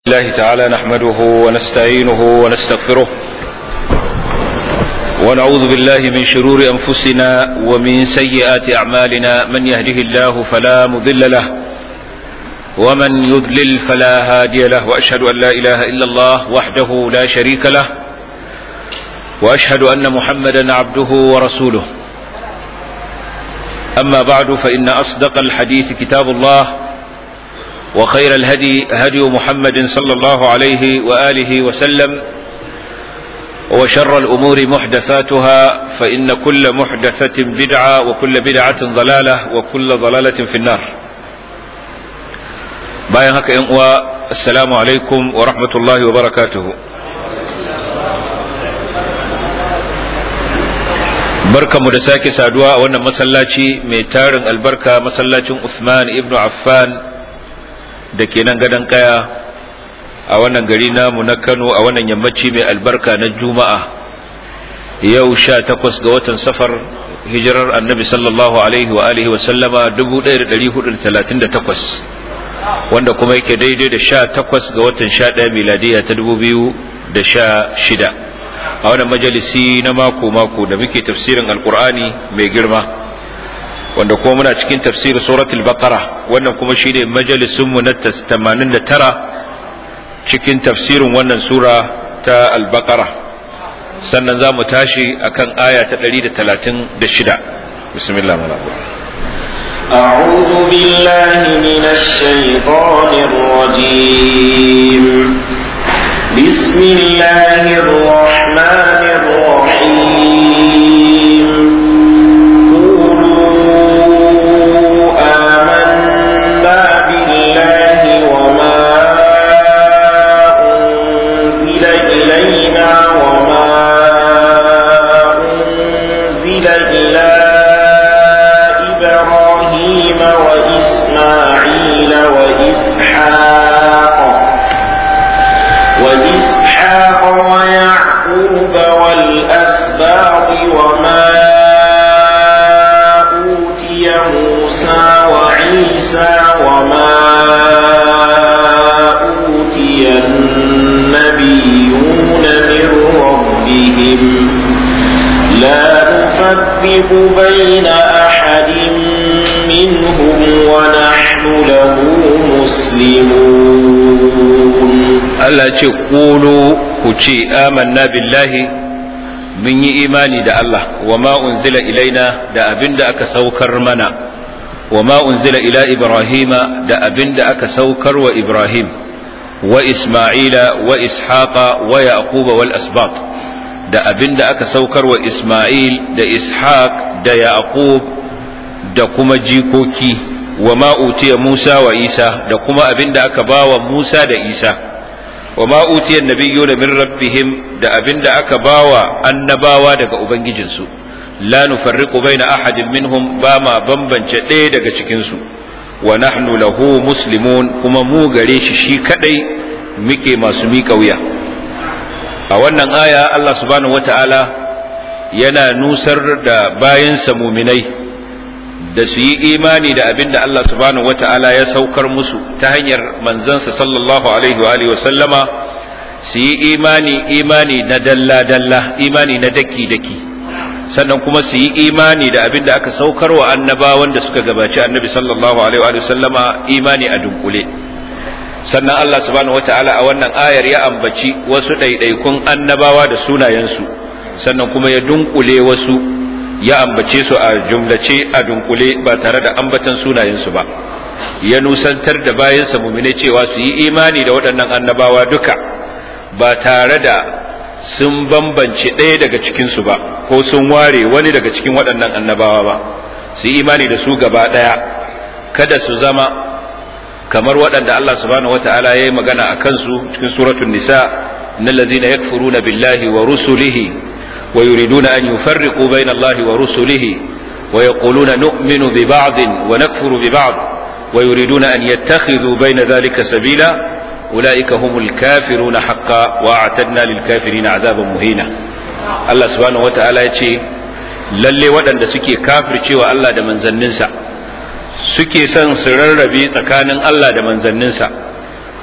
الله تعالى نحمده ونستعينه ونستغفره ونعوذ بالله من شرور انفسنا ومن سيئات اعمالنا من يهده الله فلا مضل له ومن يضلل فلا هادي له واشهد ان لا اله الا الله وحده لا شريك له واشهد ان محمدا عبده ورسوله اما بعد فان اصدق الحديث كتاب الله وخير الهدي هدي محمد صلى الله عليه وآله وسلم وشر الأمور محدثاتها فإن كل محدثة بدعة وكل بدعة ضلالة وكل ضلالة في النار باين هكا السلام عليكم ورحمة الله وبركاته barkanmu da sake saduwa a wannan masallaci mai tarin albarka masallacin Uthman ibn Affan da ke nan gadon kaya a wannan gari namu na Kano a wannan yammaci mai albarka na Juma'a yau sha takwas ga watan safar hijirar annabi sallallahu alaihi wa alihi wa sallama 1438 wanda kuma yake daidai da sha takwas ga watan sha ɗaya miladiya ta dubu biyu da sha shida a wannan majalisi na mako-mako da muke tafsirin alkur'ani mai girma wanda kuma muna cikin tafsir suratul baqara wannan kuma shine majalisun mu na 89 cikin tafsirin wannan sura ta al-baqara sannan za mu tashi akan aya ta 136 bismillah أعوذ بالله من الشيطان الرجيم بسم الله الرحمن الرحيم وإسماعيل وإسحاق وإسحاق ويعقوب والأسباط وما أوتي موسى وعيسى وما أوتي النبيون من ربهم لا نفرق بين أحد منهم ونحن له مسلمون Allah ce ƙulu ku ce amanna billahi mun yi imani da Allah wa ma unzila ilaina da abin da aka saukar mana wa ma unzila ila Ibrahima da abin da aka saukar wa Ibrahim wa Isma'ila wa Ishaqa wa Yaquba wal asbat da abin da aka saukar wa Isma'il da Ishaq da Yaqub da kuma jikoki wa ma'utiya Musa wa Isa da kuma abin da aka bawa Musa da Isa wa ma'utiya nabiyyu min rabbihim da abin da aka bawa annabawa daga ubangijinsu la nufarriqu baina ahadin minhum ba ma bambance ɗaya daga cikinsu wa nahnu lahu muslimun kuma mu gare shi shi kadai muke masu miƙa wuya a wannan aya Allah subhanahu wata'ala yana nusar da bayansa muminai da su yi imani da abin da Allah subhanahu wata'ala ya saukar musu ta hanyar manzansa sallallahu alaihi wa sallama su yi imani imani na dalla-dalla imani na daki-daki sannan kuma su yi imani da abin da aka saukar wa annabawan da suka gabaci annabi sallallahu alaihi wa sallama imani a dunkule sannan Allah subhanahu wata'ala a wannan ayar ya ambaci wasu ɗaiɗaikun annabawa da sunayensu sannan kuma ya dunkule wasu ya ambace su a jumlace a dunkule ba tare da ambatan sunayensu ba ya nusantar da bayansa mumine cewa su yi imani da waɗannan annabawa duka ba tare da sun bambance ɗaya daga cikinsu ba ko sun ware wani daga cikin waɗannan annabawa ba su yi imani da su gaba ɗaya kada su zama kamar waɗanda Allah subhanahu wata'ala ya yi magana a kansu cikin suratul nisa na lazina yakfuruna billahi wa rusulihi ويريدون أن يفرقوا بين الله ورسله ويقولون نؤمن ببعض ونكفر ببعض ويريدون أن يتخذوا بين ذلك سبيلا أولئك هم الكافرون حقا وأعتدنا للكافرين عذابا مهينا الله سبحانه وتعالى يتشي lalle waɗanda suke kafircewa Allah da manzanninsa suke son su rarrabe tsakanin Allah da manzanninsa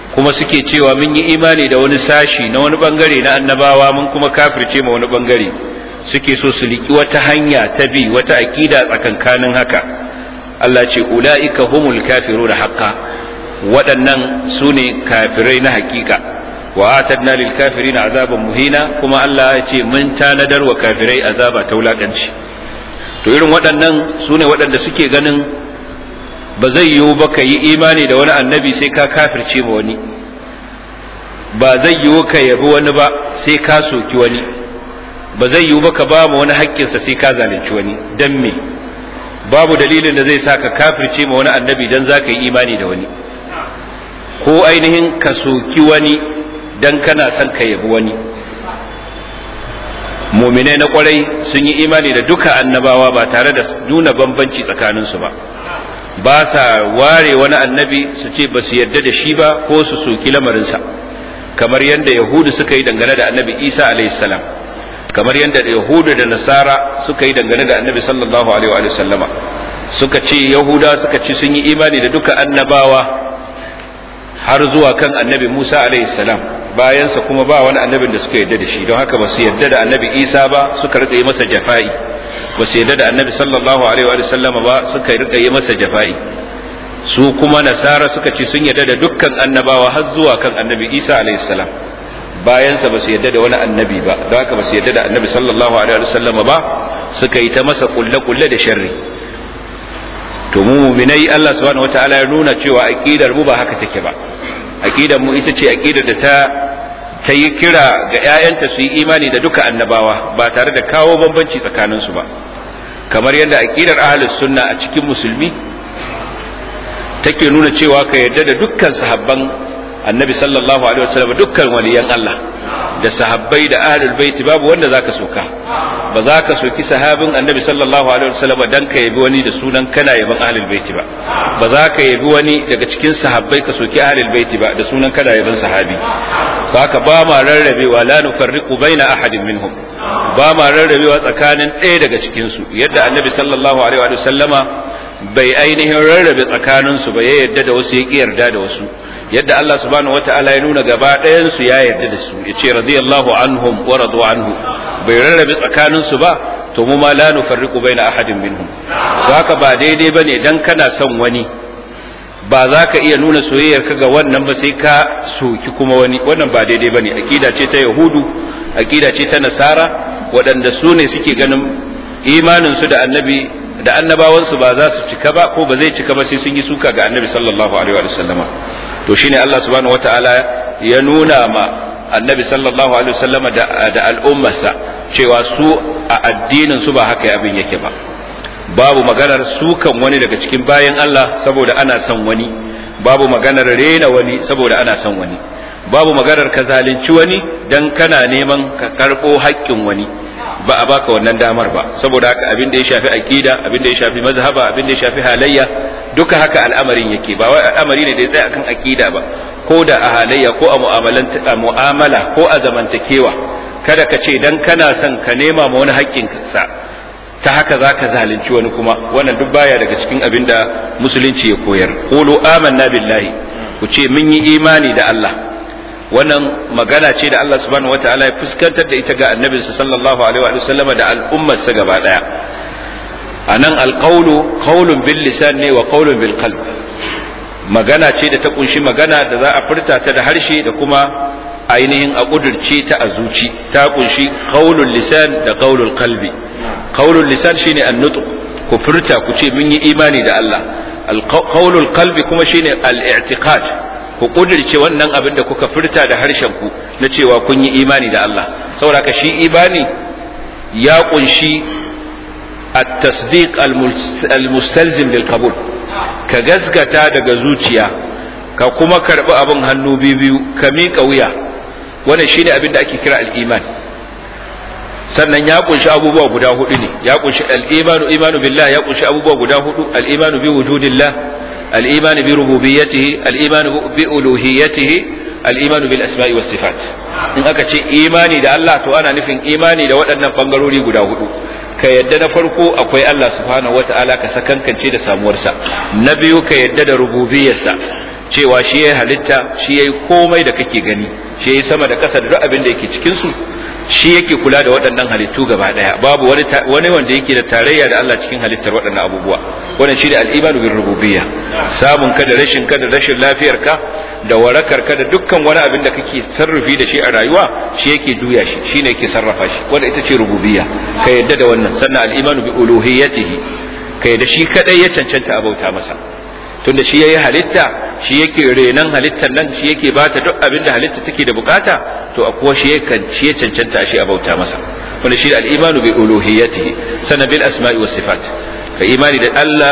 kuma suke cewa mun yi imani da wani sashi na wani bangare na annabawa mun kuma kafirce ma wani bangare suke so su liki wata hanya ta bi wata aqida tsakankanin haka Allah ce ulaika humul kafiruna haqqan waɗannan su ne kafirai na hakika wa atadna lil kafirina azaban muhina kuma Allah ya ce mun tanadar wa kafirai azaba ta wulakanci to irin waɗannan su ne waɗanda suke ganin ba zai yiwu ba ka yi imani da wani annabi sai ka kafirce ma wani ba zai yiwu ka yabi wani ba sai ka soki wani ba zai yiwu ba ka ba ma wani haƙƙinsa sai ka zalunci wani dan me babu dalilin da zai sa ka kafirce ma wani annabi dan za ka yi imani da wani ko ainihin ka soki wani dan kana son ka yabi wani muminai na kwarai sun yi imani da duka annabawa ba tare da nuna bambanci tsakaninsu ba ba sa ware wani annabi su ce ba su yarda da shi ba ko su soki lamarinsa kamar yadda yahudu suka yi dangane da annabi isa salam kamar yadda yahudu da nasara suka yi dangane da annabi sallallahu alaihi wa sallama suka ce yahuda suka ce sun yi imani da duka annabawa har zuwa kan annabi musa salam bayansa kuma ba wani annabin da suka yarda da shi don haka ba su yarda da annabi isa ba suka rika yi masa jafa'i ba su yarda da annabi sallallahu alaihi wa sallama ba suka rika yi masa jafa'i su kuma nasara suka ce sun yarda da dukkan annabawa har zuwa kan annabi isa alaihi salam bayansa ba su yarda da wani annabi ba don haka ba su yarda da annabi sallallahu alaihi wa sallama ba suka yi ta masa kulle kulle da sharri to mu mu'minai Allah subhanahu wataala ya nuna cewa aqidar mu ba haka take ba aqidar mu ita ce aqidar da ta ta yi kira ga ‘ya'yanta su yi imani da duka annabawa ba tare da kawo bambanci tsakaninsu ba kamar yadda aƙidar ahalus sunna a cikin musulmi take nuna cewa ka yarda da dukkan sahabban annabi sallallahu alaihi wasallam dukkan waliyan Allah da sahabbai da ahlul baiti babu wanda zaka soka ba za ka soki sahabin annabi sallallahu alaihi wasallam dan ka yabi wani da sunan kana yaban ahlul baiti ba ba za ka yabi wani daga cikin sahabbai ka soki ahlul baiti ba da sunan kana yaban sahabi haka ba ma rarrabewa la nufarriqu baina ahadin minhum ba ma rarrabewa tsakanin ɗaya daga cikin su yadda annabi sallallahu alaihi wa sallama bai ainihin rarrabe tsakanin su ba ya yarda da wasu ya ki yarda da wasu yadda Allah subhanahu wata'ala ya nuna gaba ɗayan su ya yarda da su ya ce radiyallahu anhum wa radu anhu bai rarrabe tsakanin su ba to mu ma la nufarriqu baina ahadin minhum to haka ba daidai bane dan kana son wani ba za ka iya nuna soyayyar ka ga wannan ba sai ka soki kuma wani wannan ba daidai bane aqida ce ta yahudu aqida ce ta nasara waɗanda su ne suke ganin imanin su da annabi da annabawansu ba za su cika ba ko ba zai cika ba sai sun yi suka ga annabi sallallahu alaihi wa sallama to shine Allah subhanahu wataala ya nuna ma annabi sallallahu alaihi wa sallama da da al'ummarsa cewa su a addinin su ba haka abin yake ba babu maganar sukan wani daga cikin bayan Allah saboda ana son wani babu maganar rena wani saboda ana son wani babu maganar ka zalunci wani dan kana neman ka karɓo haƙƙin wani ba a baka wannan damar ba saboda haka abin da ya shafi aqida abin da ya shafi mazhaba abin da ya shafi halayya duka haka al'amarin yake ba wai al'amari ne da ya tsaya akan aqida ba ko da a halayya ko a mu'amala ko a zamantakewa kada ka ce dan kana son ka nema ma wani haƙƙinsa ta haka za ka zalunci wani kuma wannan duk baya daga cikin abin da musulunci ya koyar qulu amanna billahi ku ce mun yi imani da Allah wannan magana ce da Allah subhanahu wataala ya fuskantar da ita ga annabinsa sallallahu alaihi wa sallama da al'ummarsa gaba daya anan alqawlu qawlun bil lisan ne wa qawlun bil qalb magana ce da ta kunshi magana da za a furta ta da harshe da kuma ainihin a kudurce ta a zuci ta kunshi qawlul lisan da qawlul qalbi qawlul lisan shine an-nutq ku furta ku ce mun yi imani da Allah al-qawlul qalbi kuma shine al-i'tiqad ku kudirce wannan abin da kuka furta da harshen ku na cewa kun yi imani da Allah saboda ka shi imani ya kunshi at-tasdiq al-mustalzim lil qabul ka gasgata daga zuciya ka kuma karbi abin hannu biyu ka miƙa wuya wannan shine abin da ake kira al-iman sannan ya kunshi abubuwa guda hudu ne ya kunshi al-imanu imanu billah ya kunshi abubuwa guda hudu al-imanu bi wujudillah الإيمان بربوبيته الإيمان بألوهيته الإيمان بالأسماء والصفات in aka ce imani da Allah to ana nufin imani da waɗannan ɓangarori guda hudu ka yadda na farko akwai Allah subhanahu wata'ala ka sakankance da samuwarsa na biyu ka yadda da rububiyarsa cewa shi ya halitta shi ya yi komai da kake gani shi ya yi sama da ƙasa da duk abin da yake cikinsu shi yake kula da waɗannan halittu gaba ɗaya babu wani wani wanda yake da tarayya da Allah cikin halittar waɗannan abubuwa wannan shi da al-imanu bir rububiyya samun ka da rashin ka da rashin lafiyar ka da warakar ka da dukkan wani abin da kake sarrafi da shi a rayuwa shi yake juya shi shine yake sarrafa shi wanda ita ce rububiyya ka yadda da wannan sannan al-imanu bi uluhiyyatihi ka yadda shi kadai ya cancanta a bauta masa tunda shi yayi halitta shi yake renan halittar nan shi yake bata duk abin da halitta take da bukata to a kuwa shi yakan shi ya cancanta shi a bauta masa wanda shi da al-imanu bi uluhiyyatihi sannan bil asma'i was sifat ka imani da Allah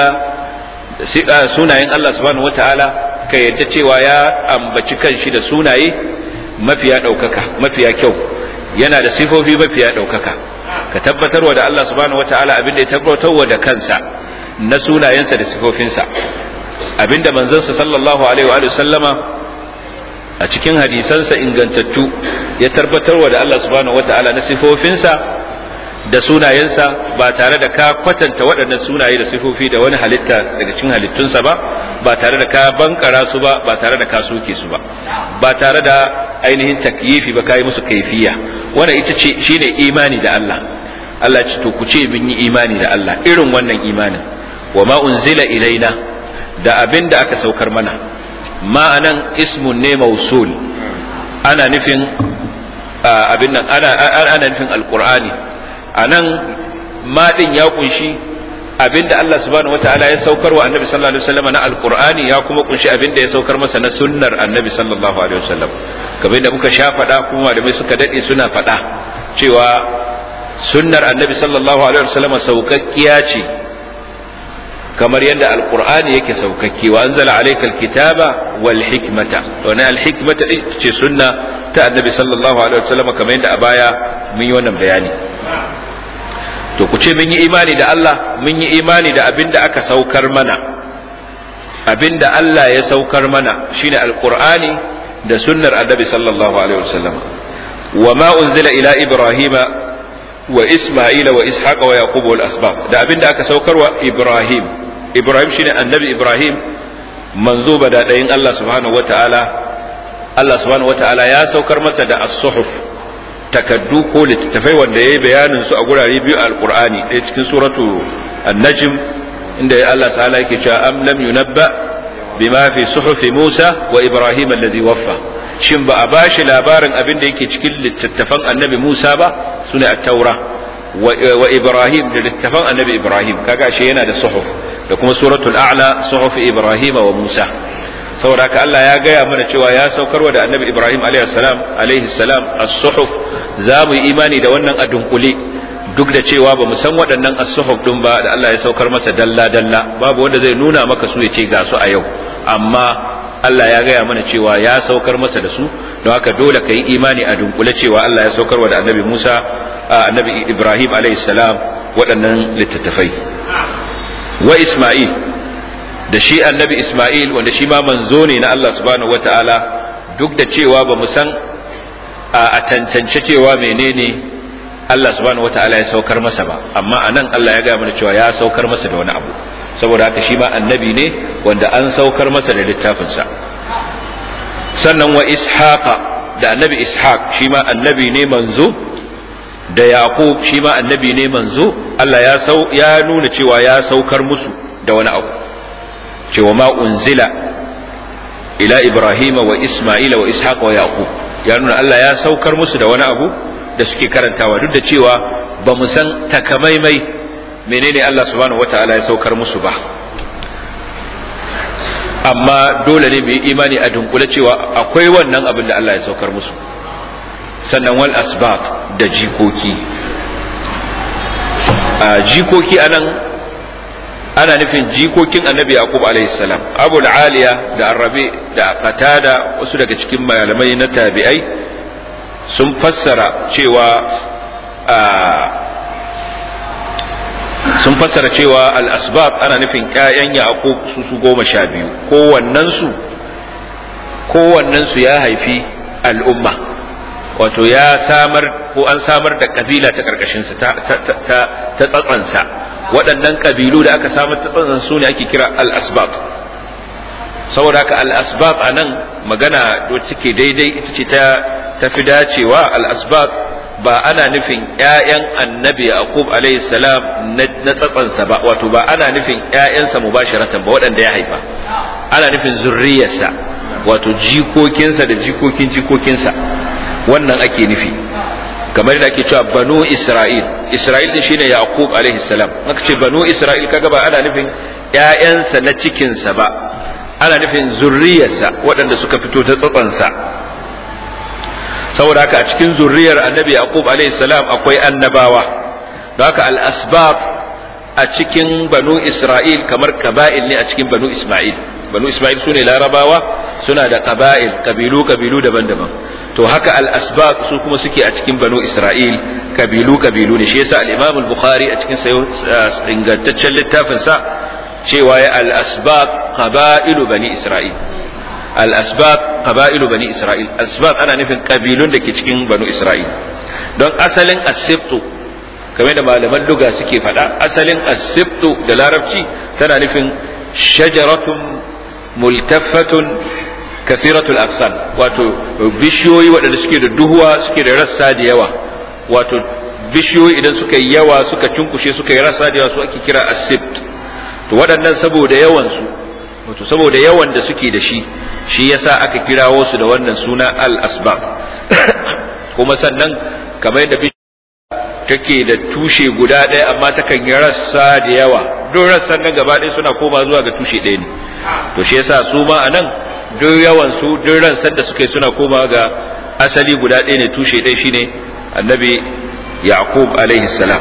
sunayen Allah subhanahu wataala ka yadda cewa ya ambaci kanshi da sunaye mafiya daukaka mafiya kyau yana da sifofi mafiya daukaka ka tabbatarwa da Allah subhanahu wataala abin da ya tabbatarwa da kansa na sunayensa da sifofinsa abinda manzansa sallallahu alaihi wa sallama a cikin hadisansa ingantattu ya tabbatarwa da Allah subhanahu wataala na sifofinsa da sunayensa ba tare da ka kwatanta waɗannan sunaye da sifofi da wani halitta daga cikin halittunsa ba ba tare da ka bankara su ba ba tare da ka soke su ba ba tare da ainihin takyifi ba kai musu kaifiya wannan ita ce shine imani da Allah Allah ce to ku ce mun yi imani da Allah irin wannan imanin wa ma unzila ilaina da abin da aka saukar mana ma'anan ismun ne mausul ana nufin abin nan ana ana nufin alqur'ani anan madin ya kunshi abinda Allah subhanahu wataala ya saukar wa annabi sallallahu alaihi wasallam na alqur'ani ya kuma kunshi abinda ya saukar masa na sunnar annabi sallallahu alaihi wasallam kamar da muka sha faɗa kuma malamai suka dade suna faɗa cewa sunnar annabi sallallahu alaihi wasallam saukakkiya ce kamar yadda alqur'ani yake saukakke wa anzala alaykal kitaba wal hikmata wannan al hikmata ce sunna ta annabi sallallahu alaihi wasallam kamar yadda a baya mun yi wannan bayani to ku ce mun yi imani da Allah mun yi imani da abin da aka saukar mana abin da Allah ya saukar mana shine alqur'ani da sunnar annabi sallallahu alaihi wasallam wa ma unzila ila ibrahima wa isma'ila wa ishaqa wa yaqub wal asbab da abin da aka saukar wa ibrahim ibrahim shine annabi ibrahim manzo badadayin Allah subhanahu wataala Allah subhanahu wataala ya saukar masa da as-suhuf takaddu ko littattafai wanda ya yi bayanin su a gurare biyu a alkur'ani ɗaya cikin suratu an-najm inda Allah ta'ala yake cewa am lam yunabba bima fi suhufi Musa wa Ibrahim alladhi waffa shin ba a bashi labarin abin da yake cikin littattafan annabi Musa ba sune at-taura wa Ibrahim da littattafan annabi Ibrahim kaga shi yana da suhuf da kuma suratul a'la suhufi Ibrahim wa Musa saboda haka Allah ya gaya mana cewa ya saukarwa da annabi Ibrahim alaihi salam alaihi salam as-suhuf za mu yi imani da wannan a dunkule duk da cewa ba mu san waɗannan as-suhuf din ba da Allah ya saukar masa dalla dalla babu wanda zai nuna maka su ya ce ga su a yau amma Allah ya gaya mana cewa ya saukar masa da su don haka dole ka yi imani a dunkule cewa Allah ya saukarwa da annabi Musa annabi Ibrahim alaihi salam waɗannan littattafai wa Isma'il da shi annabi Ismail wanda shi ma manzo ne na Allah subhanahu wata'ala duk da cewa ba mu san a tantance cewa menene Allah subhanahu wata'ala ya saukar masa ba amma anan Allah ya gaya mana cewa ya saukar masa da wani abu saboda haka shi ma annabi ne wanda an saukar masa da littafinsa sannan wa ishaqa da annabi ishaq shi ma annabi ne manzo da yaqub shi ma annabi ne manzo Allah ya sau ya nuna cewa ya saukar musu da wani abu cewa ma unzila ila ibrahima wa isma'ila wa ishaq wa yaqub ya nuna Allah ya saukar musu da wani abu da suke karantawa duk da cewa ba mu san takamaimai menene Allah subhanahu wataala ya saukar musu ba amma dole ne mu yi imani a dunkule cewa akwai wannan abin da Allah ya saukar musu sannan wal asbab da jikoki a jikoki anan ana nufin jikokin annabi yaqub alaihi salam abu aliya da arabi da qatada wasu daga cikin malamai na tabi'ai sun fassara cewa sun fassara cewa al-asbab ana nufin ƴaƴan yaqub su su goma sha biyu kowannen su kowannen su ya haifi al'umma wato ya samar ko an samar da kabila ta karkashin sa ta ta ta tsatsansa waɗannan ƙabilu da aka samar ta tsatsan su ne ake kira al-asbab saboda haka al-asbab anan magana da take daidai ita ce ta tafi dacewa al-asbab ba ana nufin ƴaƴan annabi yaqub alayhi salam na tsatsansa ba wato ba ana nufin ƴaƴansa mubasharatan ba waɗanda ya haifa ana nufin zurriyarsa wato jikokinsa da jikokin jikokinsa wannan ake nufi kamar da ake cewa banu isra'il isra'il din shine yaqub alaihi salam aka ce banu isra'il kaga ba ana nufin ƴaƴansa na cikinsa ba ana nufin zurriyarsa waɗanda suka fito ta tsatsansa saboda haka a cikin zurriyar annabi yaqub alaihi salam akwai annabawa don haka al asbab a cikin banu isra'il kamar kaba'il ne a cikin banu isma'il banu isma'il sune larabawa suna da qaba'il kabilu kabilu daban-daban to haka al asbab su kuma suke a cikin banu isra'il kabilu kabilu ne shi yasa al imam al bukhari a cikin sayo ingantaccen littafin sa cewa ya al asbab qaba'ilu bani isra'il al asbab qaba'ilu bani isra'il asbab ana nufin kabilun da ke cikin banu isra'il don asalin asibtu kamar da malaman luga suke faɗa asalin asibtu da larabci tana nufin shajaratun multaffatun kathiratul afsan wato bishiyoyi waɗanda suke da duhuwa suke da rassa da yawa wato bishiyoyi idan suka yi yawa suka cunkushe suka yi rassa da yawa su ake kira asibt to waɗannan saboda yawan su wato saboda yawan da suke da shi shi yasa aka kirawo su da wannan suna al asbab kuma sannan kamar yadda take da tushe guda ɗaya amma takan yi rassa da yawa duk rassan nan gaba ɗaya suna koma zuwa ga tushe ɗaya ne to shi yasa su ma a nan duk yawan su duk ransan da suka yi suna koma ga asali guda ɗaya ne tushe ɗaya shine annabi yaqub alaihi salam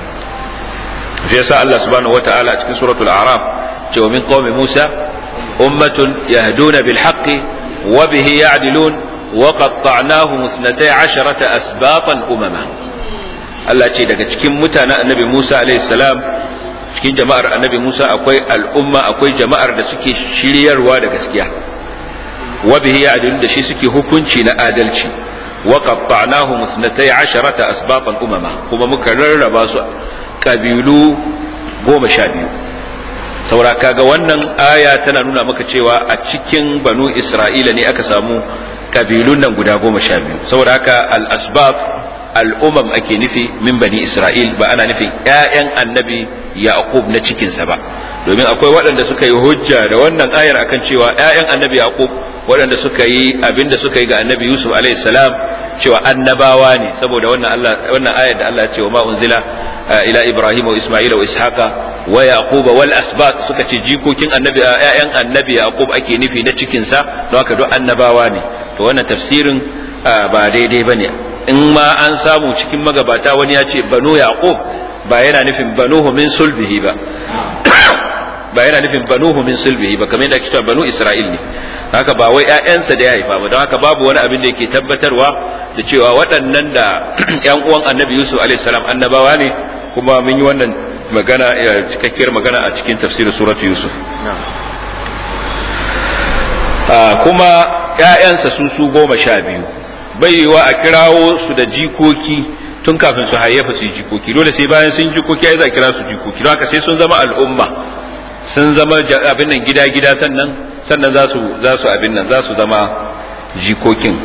shi yasa Allah subhanahu wataala a cikin suratul a'raf cewa min qaumi musa ummatun yahduna bil haqqi wa bihi ya'dilun wa qatta'nahum 12 asbatan umama Allah ce daga cikin mutanen annabi Musa salam cikin jama'ar annabi Musa akwai al'umma akwai jama'ar da suke shiryarwa da gaskiya wa bihi ya'dilun da shi suke hukunci na adalci wa qatta'nahum 12 asbaqan umama kuma muka rarraba su kabilu goma sha biyu saura kaga wannan aya tana nuna maka cewa a cikin banu Isra'ila ne aka samu kabilun nan guda goma sha biyu saboda haka al-asbaq al'umam ake nufi min bani Isra'il ba ana nufin ‘ya'yan annabi Yaqub na cikinsa ba, domin akwai waɗanda suka yi hujja da wannan ayar akan cewa ‘ya'yan annabi Yaqub waɗanda suka yi abin da suka yi ga annabi Yusuf salam cewa annabawa ne saboda wannan wannan ayar da Allah ce wa ma unzila ila Ibrahim wa Isma'il wa Ishaqa wa Yaquba wal asbat suka ce jikokin annabi ‘ya'yan annabi Yaqub ake nufi na cikinsa don haka duk annabawa ne to wannan tafsirin ba daidai bane in ma an samu cikin magabata wani ya ce banu yaqub ba yana nufin banuhu min sulbihi ba ba yana nufin banuhu min sulbihi ba kamar yadda ake cewa banu isra'il ne haka ba wai ƴaƴansa da ya haifa ba don haka babu wani abin da yake tabbatarwa da cewa waɗannan da ƴan uwan annabi yusuf alaihi salam annabawa ne kuma mun yi wannan magana cikakkiyar magana a cikin tafsirin suratu yusuf kuma ƴaƴansa su su goma sha biyu bai yiwa a kirawo su da jikoki tun kafin su hayyafa su jikoki dole sai bayan sun jikoki ai za a kira su jikoki don haka sai sun zama al'umma sun zama abin nan gida gida sannan sannan za su za su abin nan za su zama jikokin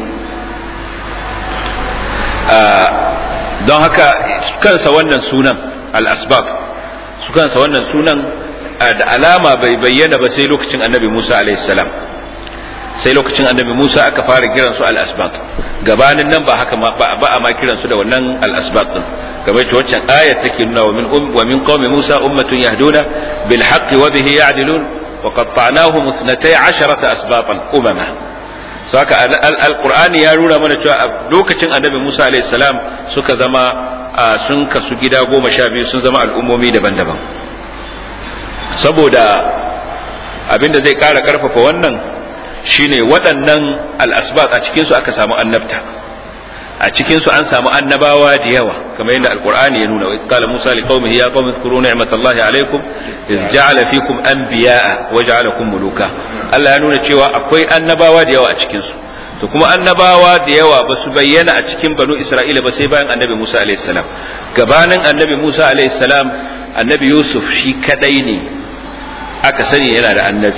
don haka kansa wannan sunan al-asbab su kansa wannan sunan da alama bai bayyana ba sai lokacin annabi Musa alaihi salam sai lokacin annabi Musa aka fara kiran su al-asbaq gabanin nan ba haka ba a ma kiran su da wannan al-asbaq din kamar ta waccan ayat take nuna wa min um wa min qaumi Musa ummatun yahduna bil haqqi wa bihi ya'dilun wa qatta'nahum 12 asbaqan umama saka al-qur'ani ya nuna mana cewa lokacin annabi Musa alayhi salam suka zama sun kasu gida goma sha biyu sun zama al'ummomi daban-daban saboda abinda zai kara karfafa wannan shine waɗannan al'asbat a cikinsu aka samu annabta a cikinsu an samu annabawa da yawa kamar yadda alkur'ani ya nuna wa qala musa li qaumihi ya qaumi zkuru ni'matallahi alaykum iz ja'ala fikum anbiya'a wa ja'alakum muluka Allah ya nuna cewa akwai annabawa da yawa a cikinsu to kuma annabawa da yawa ba su bayyana a cikin banu isra'ila ba sai bayan annabi musa alayhi salam gabanin annabi musa alayhi salam annabi yusuf shi kadai ne aka sani yana da annabci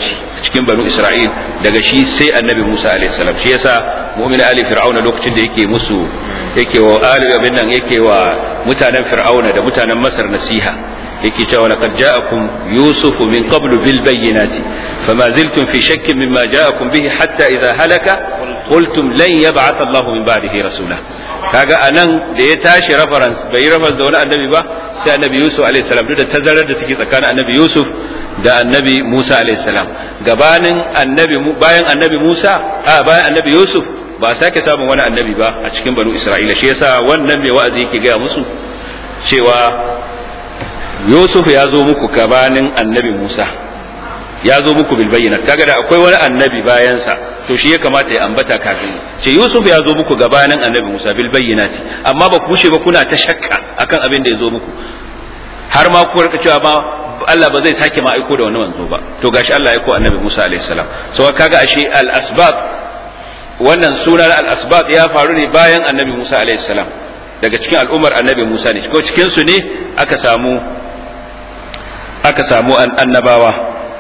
cikin banu Isra'il daga shi sai annabi Musa alaihi salam shi yasa mu'min ali fir'auna lokacin da yake musu yake wa ali abin nan yake wa mutanen fir'auna da mutanen masar nasiha yake cewa laqad ja'akum yusuf min qablu bil bayyinati fama ziltum fi shakkin mimma ja'akum bihi hatta idha halaka qultum lan yab'ath Allah min ba'dihi rasula kaga anan da ya tashi reference bai reference da wani annabi ba sai annabi yusuf alaihi salam duk da tazarar da take tsakanin annabi yusuf da annabi musa alaihi salam gabanin annabi bayan annabi musa a bayan annabi yusuf ba a sake samun wani annabi ba a cikin banu isra'ila shi yasa wannan mai wa'azi yake gaya musu cewa yusuf ya zo muku gabanin annabi musa ya zo muku bil bayyana kaga da akwai wani annabi bayansa to shi ya kamata ya ambata kafin ce yusuf ya zo muku gabanin annabi musa bil bayyinati amma ba ku ba kuna ta shakka akan abin da ya zo muku har ma ku rika cewa ma Allah ba zai sake ma aiko da wani manzo ba to gashi Allah ya aiko annabi Musa alaihi salam so kaga ashe al asbab wannan sunan al asbab ya faru ne bayan annabi Musa alaihi salam daga cikin al'ummar annabi Musa ne ko cikin su ne aka samu aka samu annabawa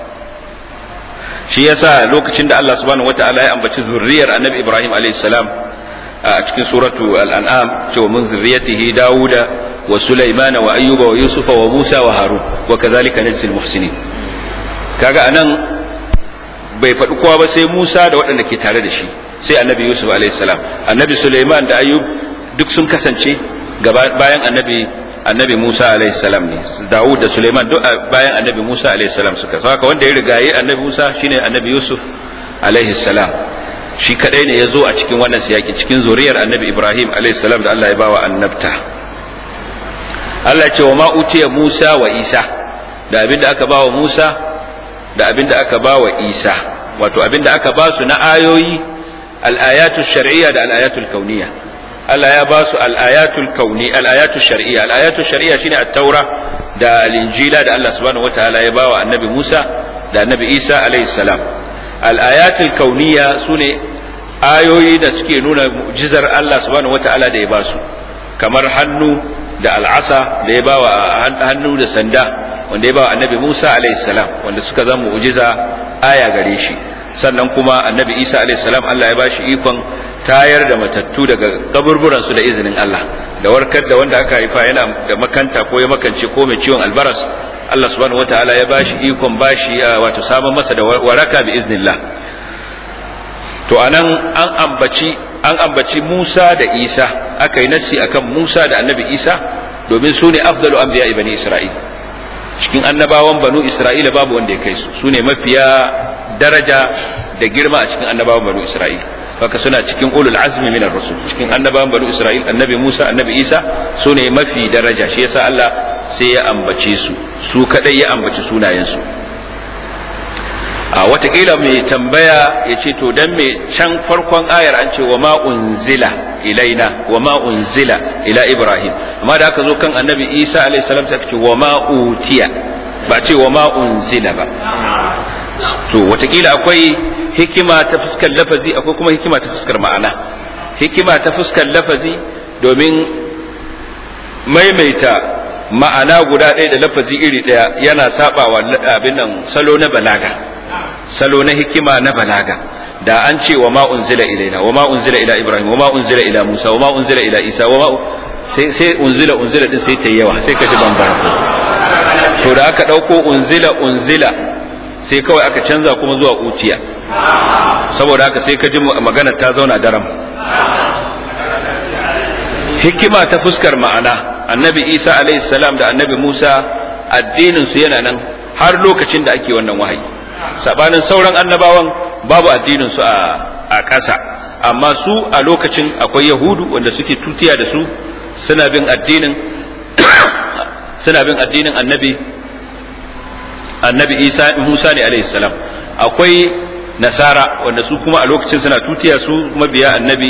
shi yasa lokacin da Allah subhanahu wataala ya ambaci zurriyar annabi Ibrahim alaihi salam a cikin suratu al-an'am cewa min zurriyatihi Dawuda wa Sulaimana wa Ayyuba wa Yusufa wa Musa wa Harun wa kadhalika najzil muhsinin kaga anan bai faɗi kowa ba sai Musa da waɗanda ke tare da shi sai annabi Yusuf alaihi salam annabi Sulaiman da Ayyub duk sun kasance bayan annabi annabi Musa alaihi salam ne Dawud da Sulaiman duk bayan annabi Musa alaihi salam suka saka wanda ya rigaye annabi Musa shine annabi Yusuf alaihi salam shi kadai ne ya zo a cikin wannan siyaki cikin zuriyar annabi Ibrahim alaihi salam da Allah ya bawa annabta Allah ya ce wa ma utiya Musa wa Isa da abin da aka bawa Musa da abin da aka bawa Isa wato abin da aka ba su na ayoyi al-ayatul shar'iyya da al-ayatul kauniyya Allah ya ba su al-ayatul kauni al-ayatul shar'iyya al-ayatul shar'iyya shine at-taura da al-injila da Allah subhanahu wataala ya bawa annabi Musa da annabi Isa alaihi salam al-ayatul kauniyya sune ayoyi da suke nuna mu'jizar Allah subhanahu wataala da ya ba su kamar hannu da al'asa da ya bawa hannu da sanda wanda ya bawa annabi Musa alaihi salam wanda suka zama mu'jiza aya gare shi sannan kuma annabi Isa alaihi salam Allah ya bashi ikon tayar da matattu daga kaburburan su da izinin Allah da warkar da wanda aka haifa yana da makanta ko ya makance ko mai ciwon albaras Allah subhanahu wataala ya bashi ikon bashi wato samun masa da waraka bi iznillah to anan an ambaci an ambaci Musa da Isa aka yi nassi akan Musa da annabi Isa domin su ne afdalu anbiya bani Isra'il cikin annabawan banu Isra'ila babu wanda ya kai su su ne mafiya daraja da girma a cikin annabawan banu Isra'il haka suna cikin ulul azmi min ar-rusul cikin annabawan banu Isra'il annabi Musa annabi Isa su ne mafi daraja shi yasa Allah sai ya ambace su su kadai ya ambaci sunayen su a watakila mai tambaya ya ce to dan me can farkon ayar an ce wa ma unzila ilaina wa ma unzila ila ibrahim amma da aka zo kan annabi isa alayhi salam sai ce wa ma utiya ba ce wa ma unzila ba to watakila akwai hikima ta fuskar lafazi akwai kuma hikima ta fuskar ma'ana hikima ta fuskar lafazi domin maimaita ma'ana guda ɗaya da lafazi iri ɗaya yana sabawa abin nan salo na balaga salo na hikima na balaga da an ce wa ma unzila ilaina wa ma unzila ila ibrahim wa ma unzila ila musa wa ma unzila ila isa wa ma sai sai unzila unzila din sai ta yawa sai ka ji bambara to da aka dauko unzila unzila sai kawai aka canza kuma zuwa utiya saboda haka sai ka ji magana ta zauna daram hikima ta fuskar ma'ana annabi isa alaihi salam da annabi musa addinin su yana nan har lokacin da ake wannan wahayi sabanin sauran annabawan babu addinin su a ƙasa amma su a lokacin akwai yahudu wanda suke tutiya da su suna bin addinin suna bin addinin annabi annabi isa musa ne alaihi salam akwai nasara wanda su kuma a lokacin suna tutiya su mabiya annabi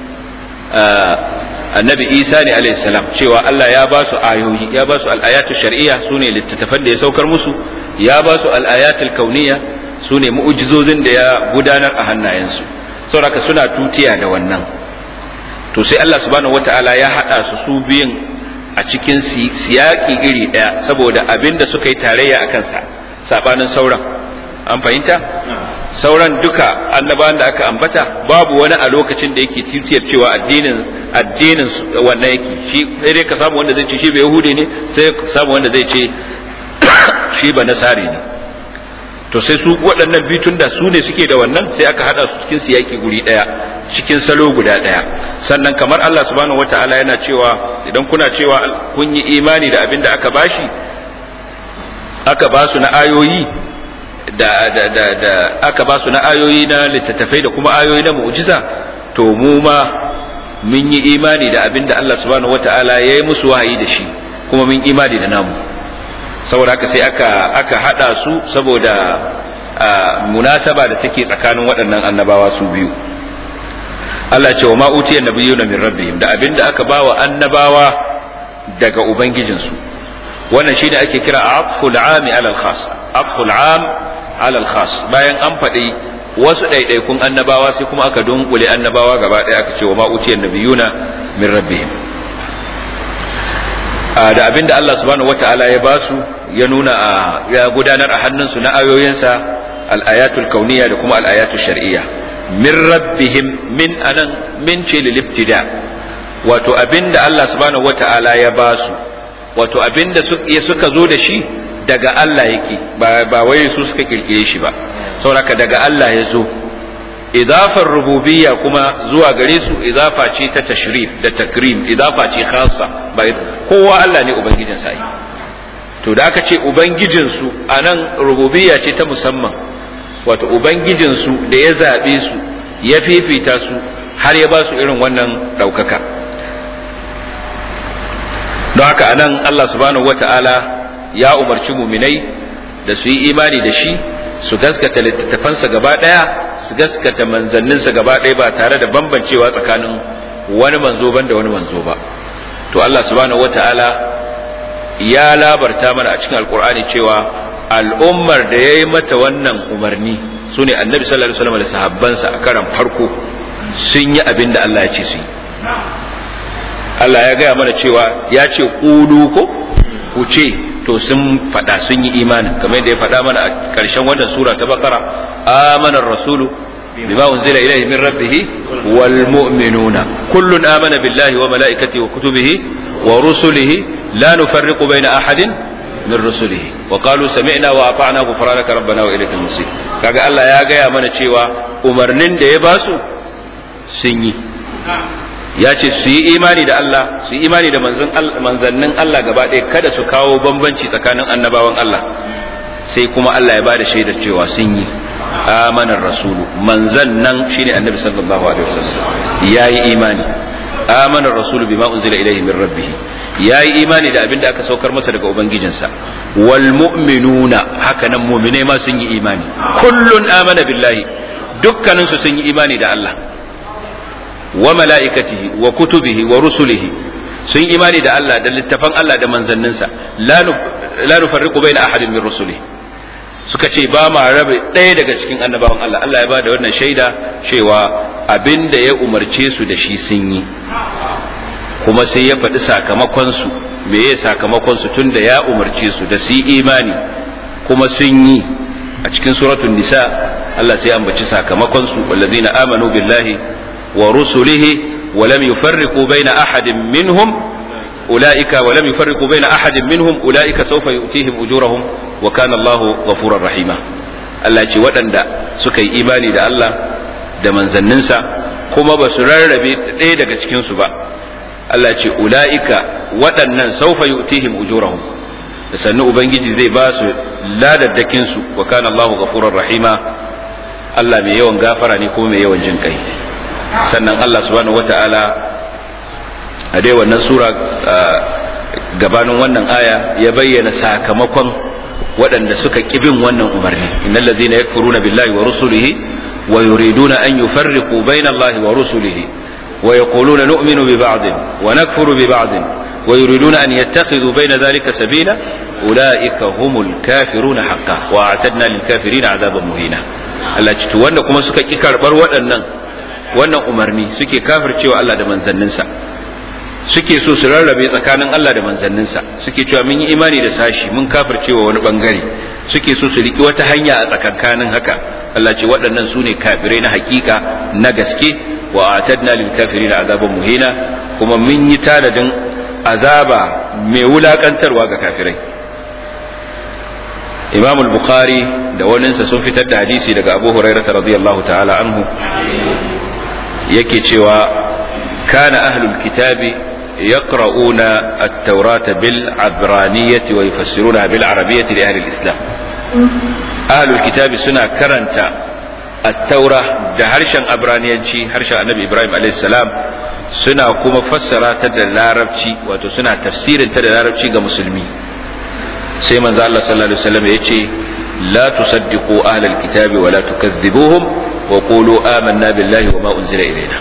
annabi isa ne alaihi salam cewa allah ya ba su ayoyi ya ba su al'ayatu shar'iyya su ne littattafan da ya saukar musu ya ba su al'ayatul kauniya su ne mu'ujizozin da ya gudanar a hannayensu saboda suna tutiya da wannan to sai Allah subhanahu wata'ala ya haɗa su su biyun a cikin siyaƙi iri ɗaya saboda abin da suka yi tarayya a kansa saɓanin sauran an fahimta sauran duka annabawan da aka ambata babu wani a lokacin da yake titiyar cewa addinin addinin wannan yake shi sai dai ka samu wanda zai ce shi bai yahudi ne sai ka samu wanda zai ce shi ba nasari ne to sai su waɗannan bitun da su ne suke da wannan sai aka hada su cikin siyaki guri ɗaya cikin salo guda ɗaya sannan kamar Allah subhanahu wata'ala yana cewa idan kuna cewa kun yi imani da abin da aka bashi aka ba su na ayoyi da, da, da, da aka ba su na ayoyi na littattafai da kuma ayoyi na mu'jiza to mu ma mun yi imani da abin da Allah subhanahu wata'ala ya yi musu wahayi da shi kuma mun imani da namu saboda haka sai aka aka hada su saboda munasaba da take tsakanin waɗannan annabawa su biyu Allah ce wa ma utiya nabiyuna min rabbihim da abin da aka bawa annabawa daga ubangijinsu wannan shine ake kira aqful ami ala al-khas aqful am ala al-khas bayan an faɗi wasu ɗaiɗaikun annabawa sai kuma aka dunkule annabawa gaba ɗaya aka ce wa ma utiyan nabiyuna min rabbihim da abin da Allah subhanahu wata'ala ya basu ya nuna ya gudanar a hannunsu na ayoyinsa al-ayatul kauniyya da kuma al-ayatul shar'iyya min rabbihim min anan min ce lil ibtida wato abin da Allah subhanahu wata'ala ya basu wato abin da suka zo da shi daga Allah yake ba wai su suka kirkire shi ba sauraka daga Allah ya zo idafar rububiyya kuma zuwa gare su idafa ce ta tashrif da takrim idafa ce khassa ba kowa Allah ne ubangijin sa to da aka ce ubangijin su anan rububiyya ce ta musamman wato ubangijin su da ya zabe su ya fifita su har ya ba su irin wannan daukaka don haka anan Allah subhanahu wata'ala ya umarci muminai da su yi imani da shi su gaskata littattafansa gaba ɗaya su gaskata manzanninsa gaba ɗaya ba tare da bambancewa tsakanin wani manzo ban da wani manzo ba to Allah subhanahu wata'ala ya labarta mana a cikin alkur'ani cewa al'ummar da ya yi mata wannan umarni su ne annabi sallallahu alaihi wasallam da sahabbansa a karan farko sun yi abin da Allah ya ce su yi Allah ya gaya mana cewa ya ce ƙulu ko ku ce to sun faɗa sun yi imanin kamar yadda ya faɗa mana a ƙarshen wannan sura ta bakara amana rasulu bima unzila ilayhi min rabbih wal mu'minuna kullun amana billahi wa malaikatihi wa kutubihi wa rusulihi la nufarriqu baina ahadin min rusulihi wa qalu sami'na wa ata'na ghufranaka rabbana wa ilaykal masir kaga Allah ya gaya mana cewa umarnin da ya basu sun yi ya ce su yi imani da Allah su yi imani da manzannin Allah gaba ɗaya kada su kawo bambanci tsakanin annabawan Allah sai kuma Allah ya ba da shaidar cewa sun yi amanar rasulu manzan nan shine annabi sallallahu alaihi wasallam ya yi imani amanar rasulu bima unzila ilaihi min rabbih ya yi imani da abin da aka saukar masa daga ubangijinsa wal mu'minuna haka nan mu'mine ma sun yi imani kullun amana billahi dukkaninsu sun yi imani da Allah wa mala'ikatihi wa kutubihi wa rusulihi sun imani da Allah da littafan Allah da manzanninsa la nufarriqu baina ahadin min rusulihi suka ce ba ma rabe ɗaya daga cikin annabawan Allah Allah ya ba da wannan shaida cewa abinda ya umarce su da shi sun yi kuma sai ya faɗi sakamakon su me ya sakamakon su tunda ya umarce su da su imani kuma sun yi a cikin suratul nisa Allah sai ya ambaci sakamakon su wallazina amanu billahi ورسله ولم يفرقوا بين أحد منهم أولئك ولم يفرقوا بين أحد منهم أولئك سوف يؤتيهم أجورهم وكان الله غفورا رحيما Allah ce waɗanda suka yi imani da Allah da manzanninsa kuma ba su rarrabe ɗaya daga cikinsu ba Allah ce ula'ika waɗannan saufa yu'tihim ujurahum da sannu ubangiji zai ba su ladaddakinsu wa kana Allahu ghafurur rahima Allah mai yawan gafara ne kuma mai yawan jin kai sannan Allah subhanahu wata'ala a dai wannan sura gabanin wannan aya ya bayyana sakamakon waɗanda suka bin wannan umarni innal ladzina yakfuruna billahi wa rusulihi wa yuriduna an yufarriqu bayna Allahi wa rusulihi wa yaquluna nu'minu bi ba'din wa nakfuru bi ba'din wa yuriduna an yattakhidhu bayna dhalika sabila ulaika humul kafiruna haqqan wa a'tadna lil kafirina 'adaban muhina Allah ci wanda kuma suka ki karbar waɗannan wannan umarni suke kafircewa Allah da manzanninsa suke so su rarrabe tsakanin Allah da manzanninsa suke cewa mun yi imani da sashi mun kafircewa wani bangare suke so su riki wata hanya a tsakankanin haka Allah ce waɗannan su ne kafirai na hakika na gaske wa atadna lil kafirin azaban muhina kuma mun yi tanadin azaba mai wulakantarwa ga kafirai Imam al-Bukhari da waninsa sun fitar da hadisi daga Abu Hurairah radiyallahu ta'ala anhu yake cewa kana ahlul kitabi yaqra'una at-taurata bil abraniyati wa yufassiruna bil arabiyyati li ahli al-islam ahlul kitabi suna karanta at-taura da harshen abraniyanci harshen annabi ibrahim alayhi salam suna kuma fassara ta da larabci wato suna tafsirin ta da larabci ga musulmi sai manzo Allah sallallahu alaihi wasallam yace la tusaddiqu ahlal kitabi wa la tukazzibuhum wa qulu amanna billahi wa ma unzila ilayna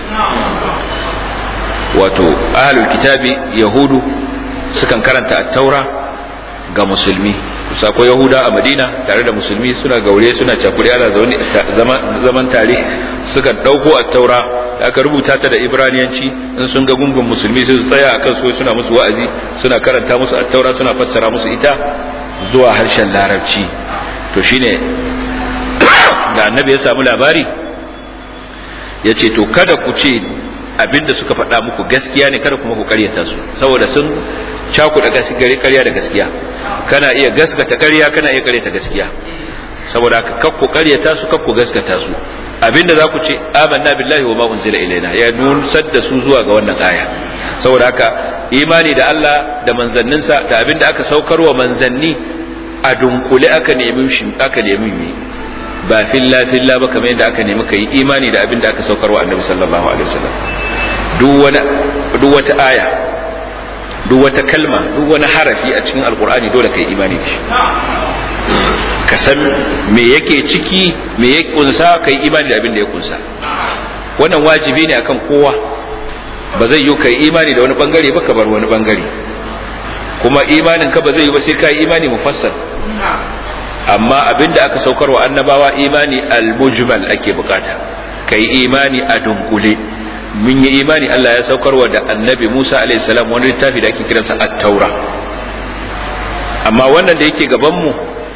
wato ahlul kitabi yahudu sukan karanta at-taura ga musulmi kusa ko yahuda a madina tare da musulmi suna gaure suna cakuri ana zaune zaman tare suka dauko at-taura da aka rubuta ta da ibraniyanci in sun ga gungun musulmi sai su tsaya akan su suna musu wa'azi suna karanta musu at-taura suna fassara musu ita zuwa harshen larabci to shine da annabi ya samu labari ya ce to kada ku ce abinda suka faɗa muku gaskiya ne kada kuma ku karyata su saboda sun cakuɗa gaskiya karya da gaskiya kana iya gaskata karya kana iya karyata gaskiya saboda haka kak ku karyata su kak ku gaskata su abinda za ku ce amanna billahi wa ma unzila ilaina ya nusar da su zuwa ga wannan aya saboda haka imani da Allah da manzanninsa da abinda aka saukar wa manzanni a dunkule aka nemi shi aka nemi mi ba filla filla ba kamar yadda aka nemi kai imani da abinda aka saukar wa annabi sallallahu alaihi wasallam duk wani duk wata aya duk wata kalma duk wani harafi a cikin alqur'ani dole kai imani da shi ka san me yake ciki me ya kunsa kai imani da abin da ya kunsa wannan wajibi ne akan kowa ba zai yi kai imani da wani bangare ba ka bar wani bangare kuma imanin ka ba zai yi ba sai kai imani mufassal amma abin da aka saukar wa annabawa imani al-mujmal ake bukata kai imani a dunkule mun yi imani Allah ya saukarwa da annabi Musa alaihi salam wani littafi da ake kiransa at-taura amma wannan da yake gaban mu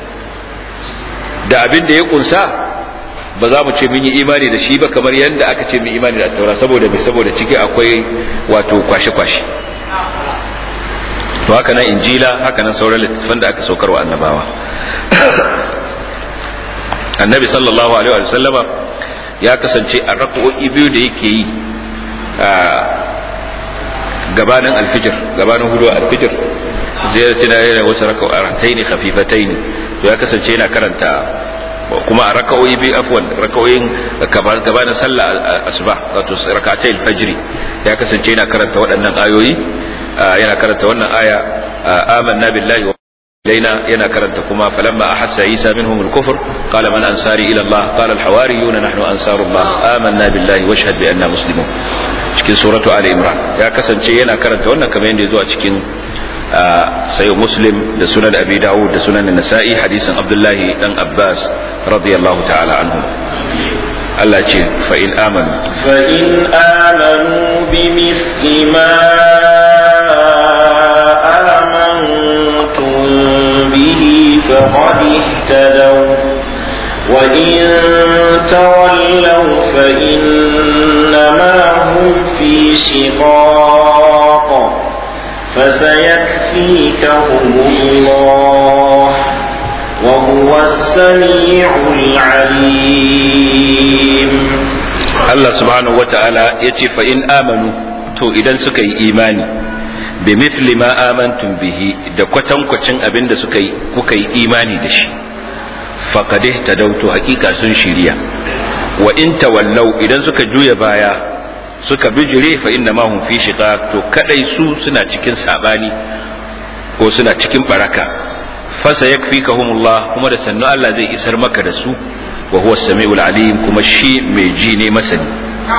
da abin da ya kunsa ba za mu ce mun yi imani da shi ba kamar yadda aka ce mun imani da taura saboda mai saboda ciki akwai wato kwashe-kwashe to haka nan injila haka nan sauran littattafan da aka saukar wa annabawa annabi sallallahu alaihi wa sallama ya kasance a rak'o'i biyu da yake yi a gabanin alfijir gabanin hudu alfijir zai tuna yana wasu raka'ataini khafifataini to ya kasance yana karanta kuma a raka'o'i biyu afwan raka'o'in gabanin sallah asuba wato raka'atai alfajri ya kasance yana karanta waɗannan ayoyi yana karanta wannan aya amanna billahi wa ilaina yana karanta kuma falamma ahassa isa minhum al-kufr qala man ansari ila allah qala al-hawariyuna nahnu ansarullah amanna billahi washhad bi anna muslimun cikin suratu ali imran ya kasance yana karanta wannan kamar yadda ya zo a cikin sayo muslim da sunan abi dawud da sunan nasa'i hadisin abdullahi dan abbas radiyallahu ta'ala anhu Allah ce fa in amanu fa in amanu bi misli ma amantum bihi faqad ihtadaw wa in tawallaw fa innama hum fi shiqaq فسيكفيكهم الله وهو السميع العليم الله سبحانه وتعالى يتي فإن آمنوا to idan suka yi imani bi mithli ma amantum bihi da kwatankwacin abin da suka yi kuka yi imani da shi faqad ihtadawtu hakika sun shirya wa in tawallau idan suka juya baya suka bijire fa inna ma hum fi shiqaq to kadai su suna cikin sabani ko suna cikin baraka fa sayakfikahumullah kuma da sannu Allah zai isar maka da su wa huwa samiul alim kuma shi mai ji ne masani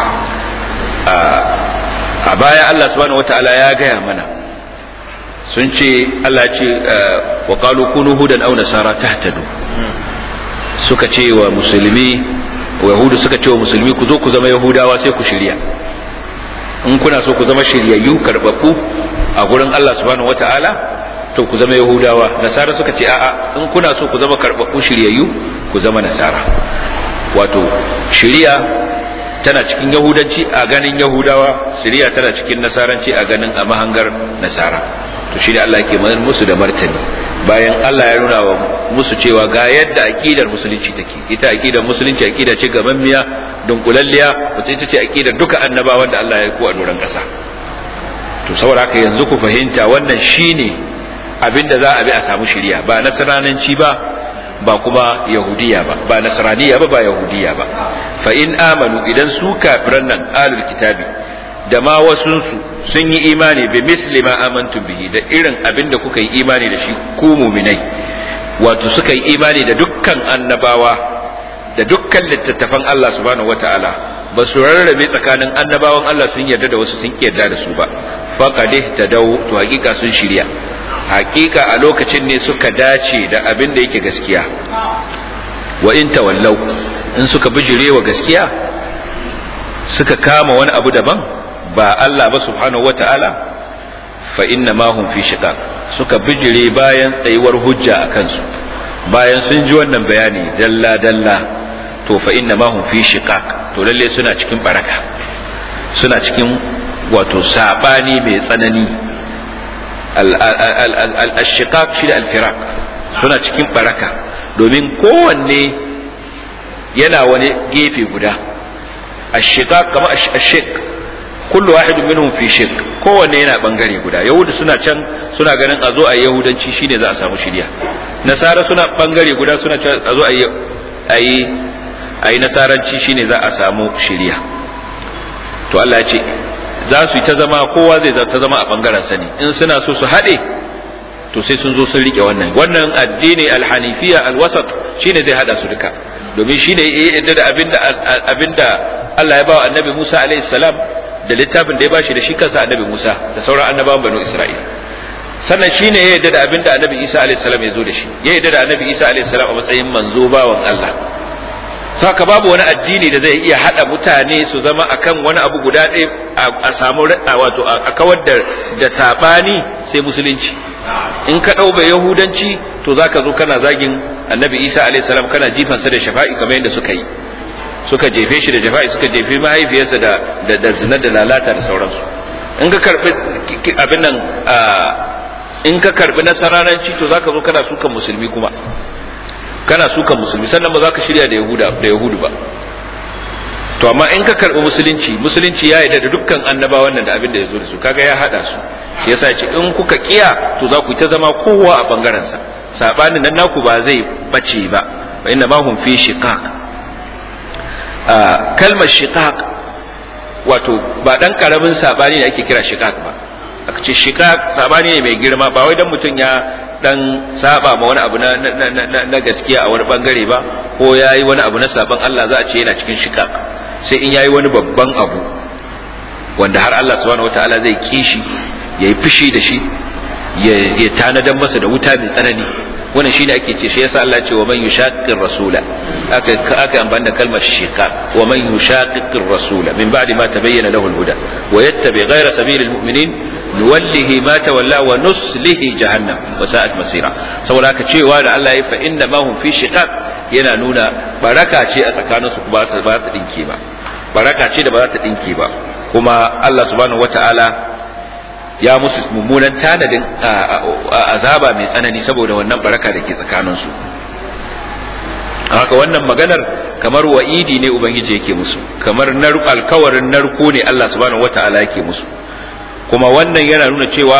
a baya Allah subhanahu wataala ya gaya mana sun ce Allah ya ce wa qalu kunu hudan aw nasara tahtadu suka ce wa musulmi wa yahudu suka ce wa musulmi ku zo ku zama yahudawa sai ku shirya in kuna so ku zama shiryayyu karbabbu a gurin Allah subhanahu wata'ala to ku zama yahudawa nasara suka ce a'a in kuna so ku zama karɓaɓɓu shiryayyu ku zama nasara wato shiriya tana cikin yahudanci a ganin yahudawa shiriya tana cikin nasaranci a ganin a mahangar nasara to shi ne Allah ke musu da martani bayan Allah ya nuna wa musu cewa ga yadda aqidar musulunci take ita aqidar musulunci aqida ce gamammiya dunkulalliya wacce ita ce aqidar duka annabawan da Allah ya ko a doron kasa to saboda haka yanzu ku fahimta wannan shine abinda za a bi a samu shiriya ba nasrananci ba ba kuma yahudiya ba ba nasraniya ba ba yahudiya ba fa in amanu idan su kafiran nan alul kitabi da ma wasunsu sun yi imani bi misli ma amantum bihi da irin abin da kuka yi imani da shi ku muminai wato suka yi imani da dukkan annabawa da dukkan littattafan Allah subhanahu wataala ba su rarrabe tsakanin annabawan Allah sun yarda da wasu sun yarda da su ba faqad ihtadaw to hakika sun shirya hakika a lokacin ne suka dace da abin da yake gaskiya wa in tawallau in suka bijire wa gaskiya suka kama wani abu daban ba Allah ba subhanahu wata'ala fa inna ma hum fi shiqaq suka bijire bayan tsayuwar hujja a kansu bayan sun ji wannan bayani dalla dalla to fa inna ma hum fi shiqaq to lalle suna cikin baraka suna cikin wato sabani mai tsanani al-shiqaq shi da al-firaq suna cikin baraka domin kowanne yana wani gefe guda الشقاق كما الشق كل واحد منهم في شق kowanne yana bangare guda yahudu suna can suna ganin a zo a yahudanci shine za a samu shirya nasara suna bangare guda suna can a zo a yi a yi nasaranci shine za a samu shirya to Allah ya ce za su yi ta zama kowa zai ta zama a bangaren sani in suna so su haɗe to sai sun zo sun rike wannan wannan addini alhanifiya alwasat shine zai hada su duka domin shine ya yadda da abinda abinda Allah ya ba wa annabi Musa alaihi salam da littafin da ya bashi da shi kansa annabi Musa da sauran annabawan banu Isra'ila sannan shine ya yadda da abinda annabi Isa alaihi salam ya zo da shi ya yadda da annabi Isa alaihi salam a matsayin manzo bawan Allah saka babu wani addini da zai iya hada mutane su zama akan wani abu guda ɗaya a samu wato a kawar da da sabani sai musulunci in ka ɗau bai yahudanci to zaka zo kana zagin annabi isa alayhi salam kana jifansa da shafa'i kamar yadda suka yi suka jefe shi da shafa'i suka jefe mahaifiyarsa da da, da zina da lalata da sauransu in ka karbi abin nan in ka karbi nasaranci to zaka zo kana sukan musulmi kuma kana sukan musulmi sannan ba za ka shirya da yahuda da yahudu ba to amma in ka karbi musulunci musulunci ya yarda da dukkan annabawan nan da abin da ya zo da su kaga ya hada su shi yasa ce in kuka kiya to za ku ta zama kowa a bangaren sa sabanin nan naku ba zai bace ba fa inna ma hum fi shiqaq kalmar shiqaq wato ba dan karamin sabani ne ake kira shiqaq ba aka ce shiqaq sabani ne mai girma ba wai dan mutum ya dan saba ma wani abu na, na, gaskiya a wani bangare ba ko yayi wani abu na saban Allah za a ce yana cikin shiqaq sai in yayi wani babban abu wanda har Allah subhanahu wataala zai kishi yayi fushi da shi ya tanadan masa da wuta mai tsanani wannan shine ake ce shi yasa Allah ya ce wa man yushaqqir rasula aka aka amfani da kalmar shiqaq wa man yushaqqir rasula min ba'di ma tabayyana lahu al-huda wa yattabi ghayra sabilil mu'minin nuwallihi ma tawalla wa nuslihi jahannam wa sa'at masira saboda haka cewa da Allah ya fa inna ma hum fi shiqaq yana nuna baraka ce a tsakaninsu ba ta ba ta dinke ba baraka ce da ba za ta dinke ba kuma Allah subhanahu wata'ala ya musu mummunan tanadin azaba mai tsanani saboda wannan baraka da ke tsakaninsu haka wannan maganar kamar wa'idi ne ubangiji yake musu kamar alkawarin narko ne Allah subhanahu wata'ala yake musu kuma wannan yana nuna cewa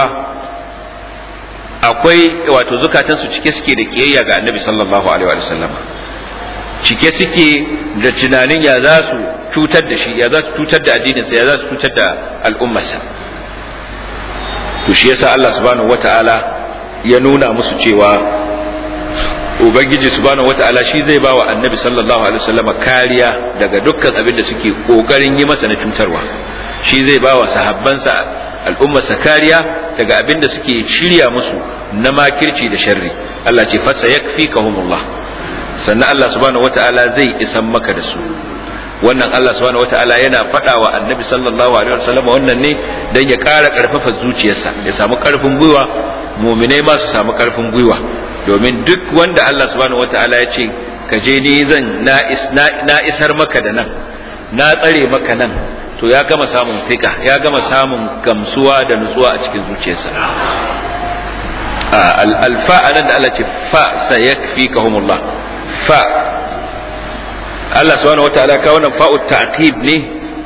akwai wato zukatansu cike suke da kiyayya ga annabi sallallahu alaihi wa sallam cike suke da tunanin ya za su cutar da shi ya za su cutar da addininsa ya za su cutar da al'ummarsa to shi yasa Allah subhanahu wata'ala ya nuna musu cewa ubangiji subhanahu wata'ala shi zai ba wa annabi sallallahu alaihi wasallam kariya daga dukkan abin da suke kokarin yi masa na cutarwa shi zai ba wa sahabbansa al'ummarsa kariya daga abin da suke shirya musu na makirci da sharri Allah ce fasa yakfikahumullah sannan Allah subhanahu wata'ala zai isan maka da su wannan Allah subhanahu wata'ala yana faɗa wa annabi sallallahu alaihi wasallam wannan ne dan ya ƙara ƙarfafa zuciyarsa ya samu ƙarfin gwiwa muminai ma su samu karfin gwiwa domin duk wanda Allah subhanahu wataala ya ce ka je ni zan na isar maka da nan na tsare maka nan to ya gama samun fika ya gama samun gamsuwa da nutsuwa a cikin zuciyarsa alfa anan da Allah ce fa sayakfikahumullah fa Allah subhanahu wataala ka wannan fa'u ta'qib ne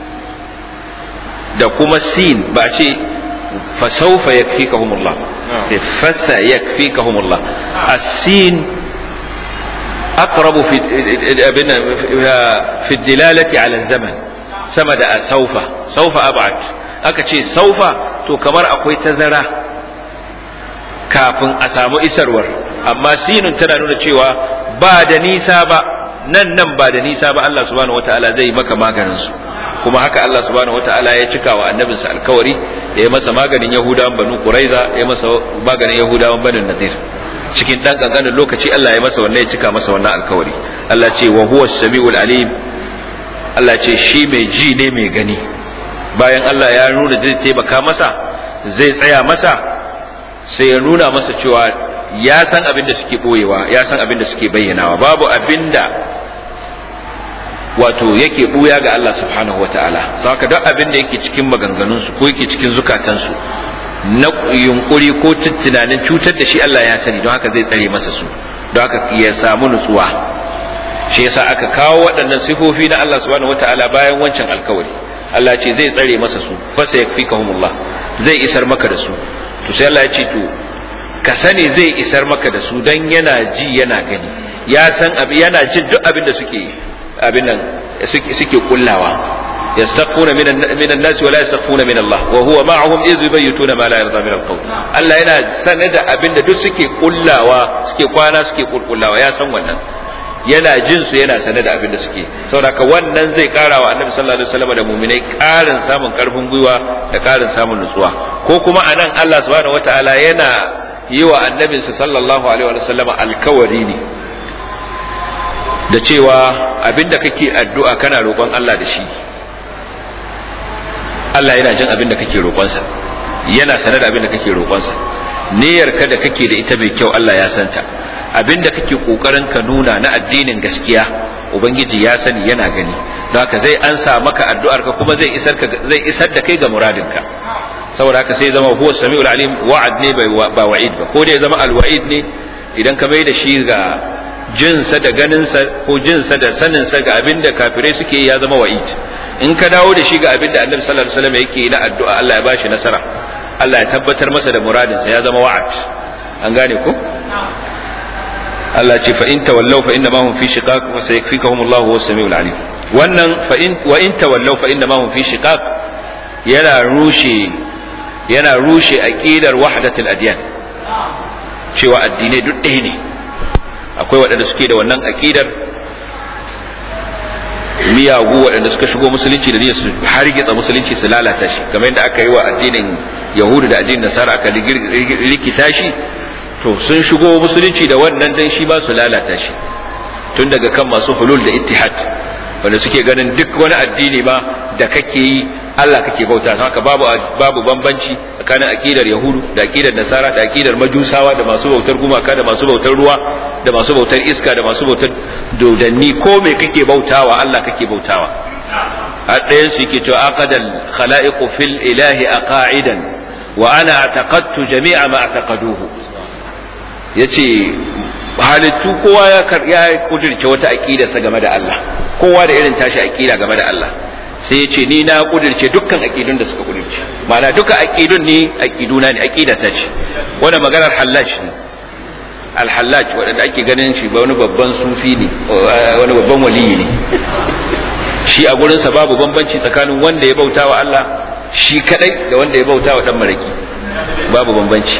da kuma sin ba ce fa sawfa yakfikahumullah fa sayakfikahumullah as-sin aqrabu fi fi dilalati ala zaman sama da saufa saufa ab'ad aka ce saufa to kamar akwai tazara kafin a samu isarwar amma sinun tana nuna cewa ba da nisa ba nan nan ba da nisa ba Allah subhanahu wataala zai maka maganin su kuma haka Allah subhanahu wataala ya cika wa annabinsa alkawari ya yi masa maganin yahudawan banu quraiza ya masa maganin yahudawan banu nadir cikin dan kankanin lokaci Allah ya masa wannan ya cika masa wannan alkawari Allah ce wa huwa samiul alim Allah ce shi mai ji ne mai gani bayan Allah ya nuna zai taimaka masa zai tsaya masa sai ya nuna masa cewa ya san abin da suke boyewa ya san abin da suke bayyanawa babu abin da wato yake buya ga Allah subhanahu wataala saka duk abin da yake cikin maganganunsu ko yake cikin zukatansu na yunkuri ko tunanin cutar da shi Allah ya sani don haka zai tsare masa su don haka ya samu nutsuwa shi yasa aka kawo waɗannan sifofi na Allah subhanahu wataala bayan wancan alkawari Allah ce zai tsare masa su fasa yakfikahumullah zai isar maka da su to sai Allah ya ce to ka sani zai isar maka da su dan yana ji yana gani ya san abi yana jin duk abin da suke abin nan suke suke kullawa yastaquna minan minan nas wa la yastaquna min Allah wa huwa ma'ahum idh yubayyituna ma la yarda min al-qawl Allah yana sanar da abin da duk suke kullawa suke kwana suke kulkullawa ya san wannan yana jin su yana sanar da abin da suke saboda wannan zai kara wa annabi sallallahu alaihi wasallam da mu'minai karin samun karfin gwiwa da karin samun nutsuwa ko kuma anan Allah subhanahu wataala yana yi wa annabinsa sallallahu alaihi wasallam alkawari ne da cewa abinda kake addu'a kana roƙon Allah da shi Allah yana jin abinda kake roƙonsa yana sanar da abinda kake roƙonsa niyyarka da kake da ita mai kyau Allah ya santa abinda kake kokarin ka nuna na addinin gaskiya ubangiji ya sani yana gani don haka zai ansa maka addu'ar ka kuma zai isar ka zai isar da kai ga muradinka saboda haka sai zama huwa samiul alim wa'ad ne ba wa'id ba ko da ya zama alwa'id ne idan ka bai da shi ga jinsa da ganinsa ko jinsa da saninsa ga abinda kafirai suke ya zama wa'id in ka dawo da shi ga abinda annabi sallallahu alaihi wasallam yake na addu'a Allah ya bashi nasara Allah ya tabbatar masa da muradinsa ya zama wa'ad an gane ko Allah ce fa in tawallaw fa inna ma hum fi shiqaq wa sayakfikahum Allah huwa samiul alim wannan fa in wa in tawallaw fa inna ma hum fi shiqaq yana rushe yana rushe aqidar wahdatul adyan cewa addinai duk ɗaya ne akwai waɗanda suke da wannan aqidar miyagu waɗanda suka shigo musulunci da niyyar su hargitsa musulunci su lalata shi kamar yadda aka yi wa addinin yahudu da addinin nasara aka rikita shi to sun shigo musulunci da wannan dan shi ba su lalata shi tun daga kan masu hulul da ittihad wanda suke ganin duk wani addini ma da kake yi Allah kake bauta haka babu babu bambanci tsakanin aqidar yahudu da aqidar nasara da aqidar majusawa da masu bautar gumaka da masu bautar ruwa da masu bautar iska da masu bautar dodanni ko me kake bautawa Allah kake bautawa har ɗayan su yake cewa aqadal khalaiqu fil ilahi aqaidan wa ana i'taqadtu jami'a ma i'taqaduhu yace halittu kowa ya ya kudirce wata aqida sa game da Allah kowa da irin tashi aqida game da Allah sai ya ce ni na kudirce dukkan aqidun da suka kudirce ma'ana duka aqidun ne aqiduna ne aqida ta ce wannan maganar hallaj ne al-hallaj wanda ake ganin shi wani babban sufi ne wani babban waliyi ne shi a gurinsa babu bambanci tsakanin wanda ya bauta wa Allah shi kadai da wanda ya bauta wa dan maraki babu bambanci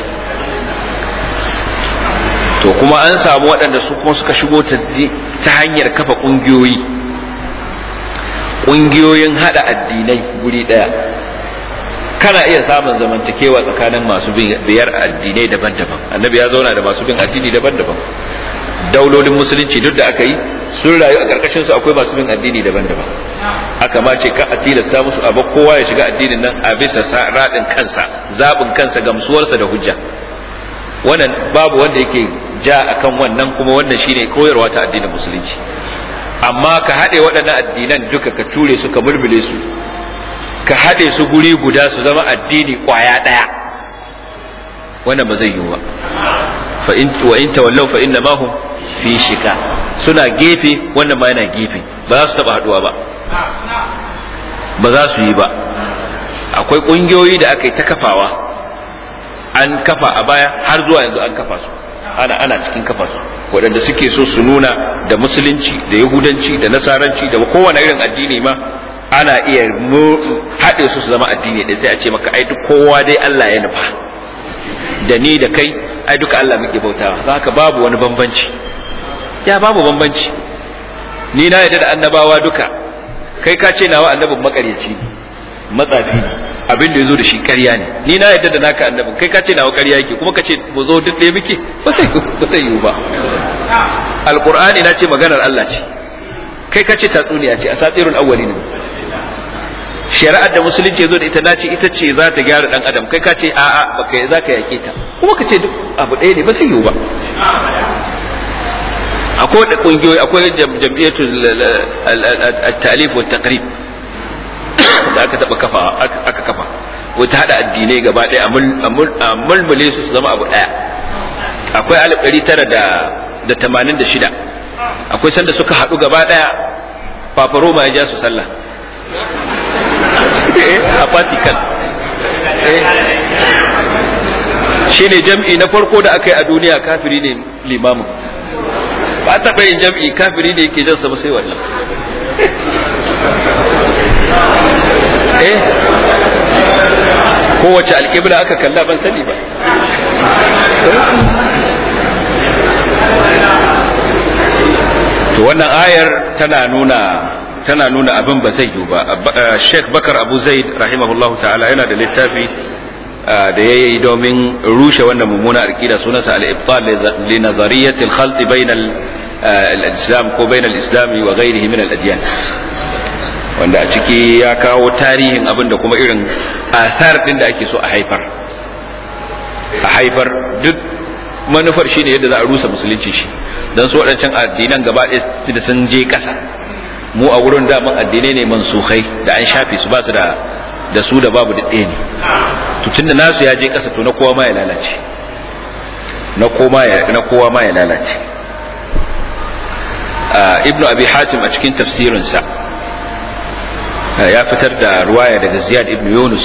to kuma an samu waɗanda su kuma suka shigo ta hanyar kafa ƙungiyoyi ƙungiyoyin haɗa addinai guri ɗaya kana iya samun zamantakewa tsakanin masu biyar addinai daban-daban annabi ya zauna da masu bin addini daban-daban daulolin musulunci duk da aka yi sun rayu a ƙarƙashin su akwai masu bin addini daban-daban aka ma ce ka a tilasta musu abu kowa ya shiga addinin nan a bisa raɗin kansa zaɓin kansa gamsuwarsa da hujja wannan babu wanda yake ja akan wannan kuma wannan shine koyarwa ta addinin musulunci amma ka haɗe waɗannan addinan duka ka ture su ka mulmule su ka haɗe su guri guda su zama addini ƙwaya ɗaya wannan ba zai yiwu ba fa in wa in tawallaw fa inna ma hum fi shika suna gefe wannan ma yana gefe ba za su taba haduwa ba ba za su yi ba akwai kungiyoyi da aka yi ta kafawa an kafa a baya har zuwa yanzu an kafa su ana ana cikin kafa su waɗanda suke so su nuna da musulunci da yahudanci da nasaranci da kowane irin addini ma ana iya haɗe su su zama addini da sai a ce maka ai duk kowa dai Allah ya nufa da ni da kai ai duka Allah muke bautawa za haka babu wani bambanci ya babu bambanci ni na yadda da annabawa duka kai ka ce nawa annabin makaryaci ne matsafi ne abin da ya zo da shi ƙarya ne ni na yadda da naka annabin kai ka ce nawa ƙarya yake kuma ka ce mu zo duk ɗaya muke ba sai ba sai yiwu ba alqur'ani na ce maganar Allah ce kai ka ce tatsuniya ce asatirul awwalin shari'ar da musulunci zo da ita nace ita ce za ta gyara dan adam kai ka ce a'a baka za ka yake ta kuma ka ce duk abu ɗaya ne ba sai yiwu ba akwai da kungiyoyi akwai jam'iyyatu at-ta'lif wa taqrib da aka taba kafa aka kafa wata hada addinai gaba ɗaya a mulmule su su zama abu ɗaya akwai alif ɗari tara da tamanin da shida akwai sanda suka haɗu gaba ɗaya fafaroma ya ja su sallah a Vatican shi ne jam'i na farko da aka yi a duniya kafiri ne limamin ba taɓa yin jam'i kafiri ne yake jansa ba sai wace eh kowace alƙibla aka kalla ban sani ba to wannan ayar tana nuna tana nuna abin ba zai yiwu ba Sheikh Bakar Abu Zaid rahimahullahu ta'ala yana da littafi da ya yi domin rushe wannan mummuna aqida sunansa al-ibtal li nazariyati al-khalt bayna al-islam ko bayna al-islam wa ghayrihi min al-adyan wanda a ciki ya kawo tarihin abin da kuma irin asar din da ake so a haifar a haifar duk manufar shine yadda za a rusa musulunci shi dan su waɗancan addinan gaba ɗaya da sun je ƙasa mu a wurin daman addinai ne mansukhai da an shafe su ba su da da su da babu da ɗaya ne to tunda nasu ya je ƙasa to na kowa ma ya lalace na kowa ya na kowa ma ya lalace ibnu abi hatim a cikin tafsirinsa ya fitar da ruwaya daga ziyad ibnu yunus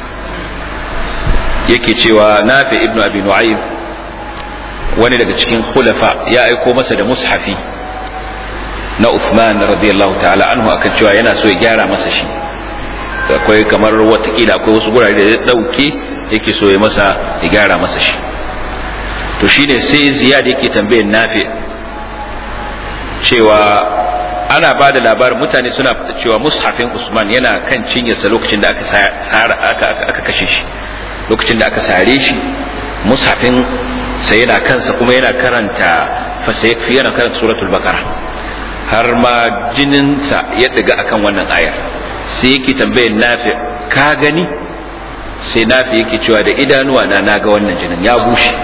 yake cewa nafi ibnu abi nu'aym wani daga cikin khulafa ya aiko masa da mushafi na Uthman radiyallahu ta'ala anhu akan cewa yana so ya gyara masa shi akwai kamar watakila akwai wasu gurare da ya dauke yake so ya masa ya gyara masa shi to shine sai ziyad yake tambayar nafi cewa ana ba da labarin mutane suna cewa mushafin Usman yana kan cinyarsa lokacin da aka aka aka kashe shi lokacin da aka sare shi mushafin sai yana kansa kuma yana karanta fasayakfi yana karanta suratul baqara har ma jininsa ya diga akan wannan ayar sai yake tambayar nafi ka gani sai nafi yake cewa da idanuwa na naga wannan jinin ya bushe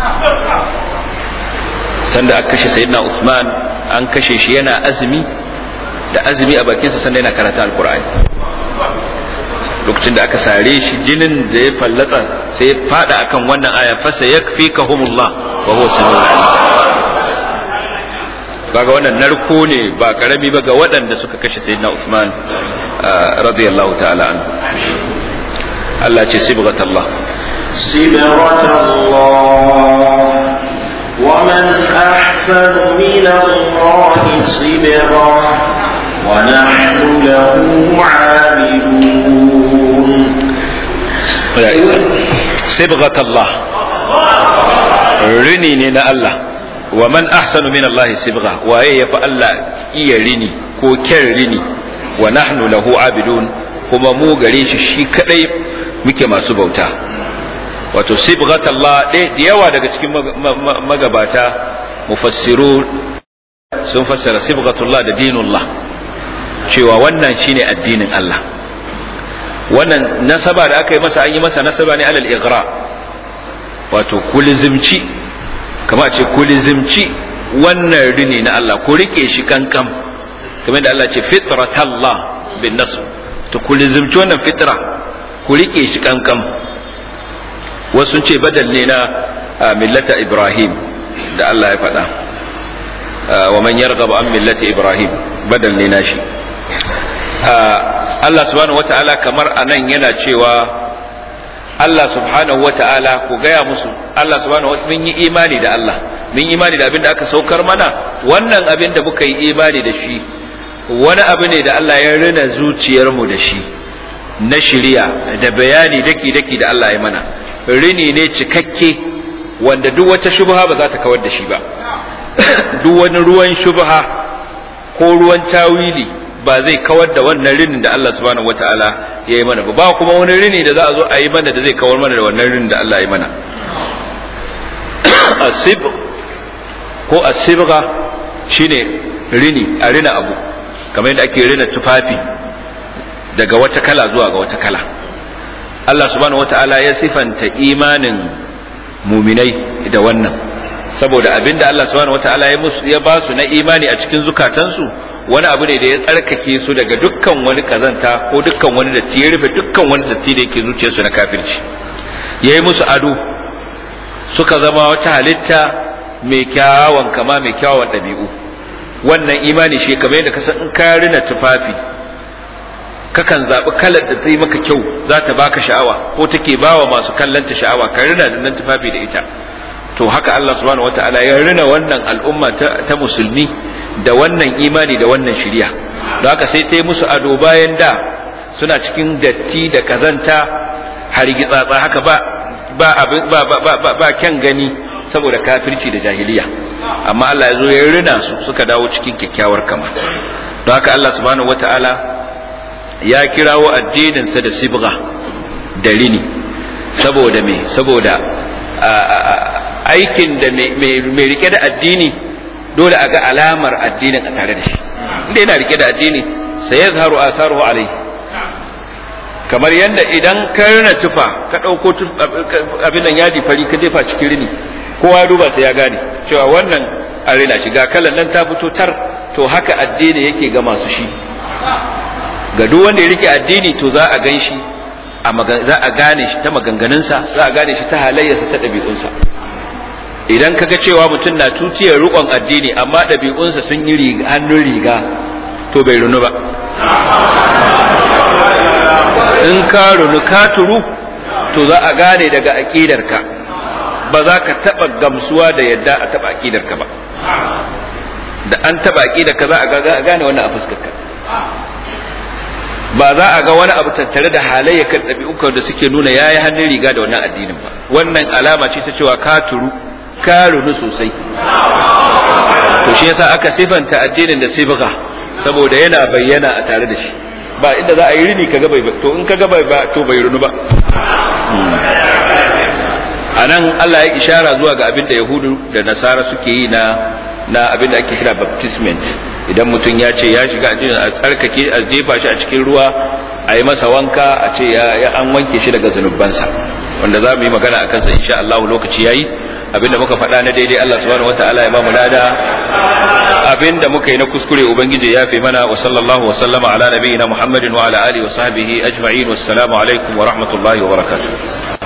sanda aka kashe sayyidina Usman an kashe shi yana azumi da azumi a bakinsa sanda yana karanta alkur'ani lokacin da aka sare shi jinin da ya fallatsa sai ya fada akan wannan aya fasa yakfikahumullah wa huwa samiul alim kaga wannan narko ne ba karami ba ga waɗanda suka kashe sayyidina Usman radiyallahu ta'ala anhu Allah ce sibghat Allah صبغة الله ومن أحسن من الله صبغة ونحن له عابدون sibghat Allah rini ne na Allah wa man ahsanu min Allah sibgha waye yafi Allah iya rini ko kyan rini wa nahnu lahu abidun kuma mu gare shi shi kadai muke masu bauta wato sibghat Allah da yawa daga cikin magabata mufassiru sun fassara sibghatullah da dinullah cewa wannan shine addinin Allah wannan nasaba da aka yi masa an yi masa nasaba ne alal igra wato kulizimci kama a ce kulizimci wannan rini na Allah ku rike shi kankam kamar da Allah ce fitratallah bin nasu to kulizimci wannan fitra ku rike shi kankam wasu ce badal ne na millata Ibrahim da Allah ya faɗa wa man yarghabu an millati Ibrahim badal ne na shi Allah subhanahu wata'ala kamar anan yana cewa Allah subhanahu wata'ala ku gaya musu Allah subhanahu wata'ala mun yi imani da Allah mun yi imani da abin da aka saukar mana wannan abin da muka yi imani da shi wani abu ne da Allah ya rina zuciyarmu da shi na shirya da bayani daki-daki da Allah ya mana rini ne cikakke wanda duk wata shubha ba za ta kawar da shi ba duk wani ruwan shubha ko ruwan tawili ba zai kawar da wannan rinin da Allah subhanahu wataala ya yi mana ba ba kuma wani rini da za a zo a yi mana da zai kawar mana da wannan rinin da Allah ya yi mana asib ko asibga shine rini a rina abu kamar yadda ake rina tufafi daga wata kala zuwa ga wata kala Allah subhanahu wataala ya sifanta imanin muminai da wannan saboda abinda Allah subhanahu wataala ya musu ya ba su na imani a cikin zukatansu wani abu ne da ya tsarkake su daga dukkan wani kazanta ko dukkan wani datti ya rufe dukkan wani datti da yake zuciyarsu na kafirci ya yi musu ado suka zama wata halitta mai kyawawan kama mai kyawawan ɗabi'u wannan imani shi kamar yadda ka san in ka rina tufafi kakan zaɓi kalar da zai maka kyau za ta baka sha'awa ko take bawa masu kallanta sha'awa ka rina da nan tufafi da ita to haka Allah subhanahu wata'ala ya rina wannan al'umma ta musulmi da wannan imani da wannan shirya don haka sai ta yi musu ado bayan da suna cikin datti da kazanta hargitsatsa haka ba ba ba ba ba ba kyan gani saboda kafirci da jahiliya amma Allah ya zo ya rina su suka dawo cikin kyakkyawar kama don haka Allah subhanahu wata'ala ya kirawo addininsa da sibga da rini saboda me saboda aikin da mai rike da addini dole a ga alamar addinin a tare da shi inda yana rike da addini sai ya zaharu asaruhu alai kamar yadda idan ka rina tufa ka ɗauko abin nan yadi fari ka jefa cikin rini kowa duba sai ya gane cewa wannan a rina shi ga kalan nan ta fito tar to haka addini yake ga masu shi ga duk wanda ya rike addini to za a gan shi za a gane shi ta maganganunsa za a gane shi ta halayyarsa ta ɗabi'unsa idan kaga cewa mutum na tutiyar rukon addini amma ɗabi'unsa sun yi hannun riga to bai runu ba in ka runu ka turu to za a gane daga aƙidarka ba za ka taɓa gamsuwa da yadda a taɓa aƙidarka ba da an taɓa aƙidarka za a gane wannan a fuskarka ba za a ga wani abu tattare da halayyakan ɗabi'ukan da suke nuna ya yi hannun riga da wannan addinin ba wannan alama ce ta cewa ka turu ka runu sosai to shi yasa aka sifanta addinin da sibga saboda yana bayyana a tare da shi ba inda za a yi rini kaga bai to in kaga bai ba to bai runu ba a nan Allah ya ishara zuwa ga abin da Yahudu da Nasara suke yi na na abin da ake kira baptisment idan mutum ya ce ya shiga addinin a tsarkake a jefa shi a cikin ruwa a yi masa wanka a ce ya an wanke shi daga zunubansa wanda za mu yi magana a kansa insha Allah lokaci yayi abinda muka faɗa na daidai Allah subhanahu wataala ya ba mu lada abinda muka yi na kuskure ubangiji ya fi mana wa sallallahu wa sallama ala nabiyyina Muhammadin wa ala alihi wa sahbihi ajma'in wassalamu alaikum wa rahmatullahi wa barakatuh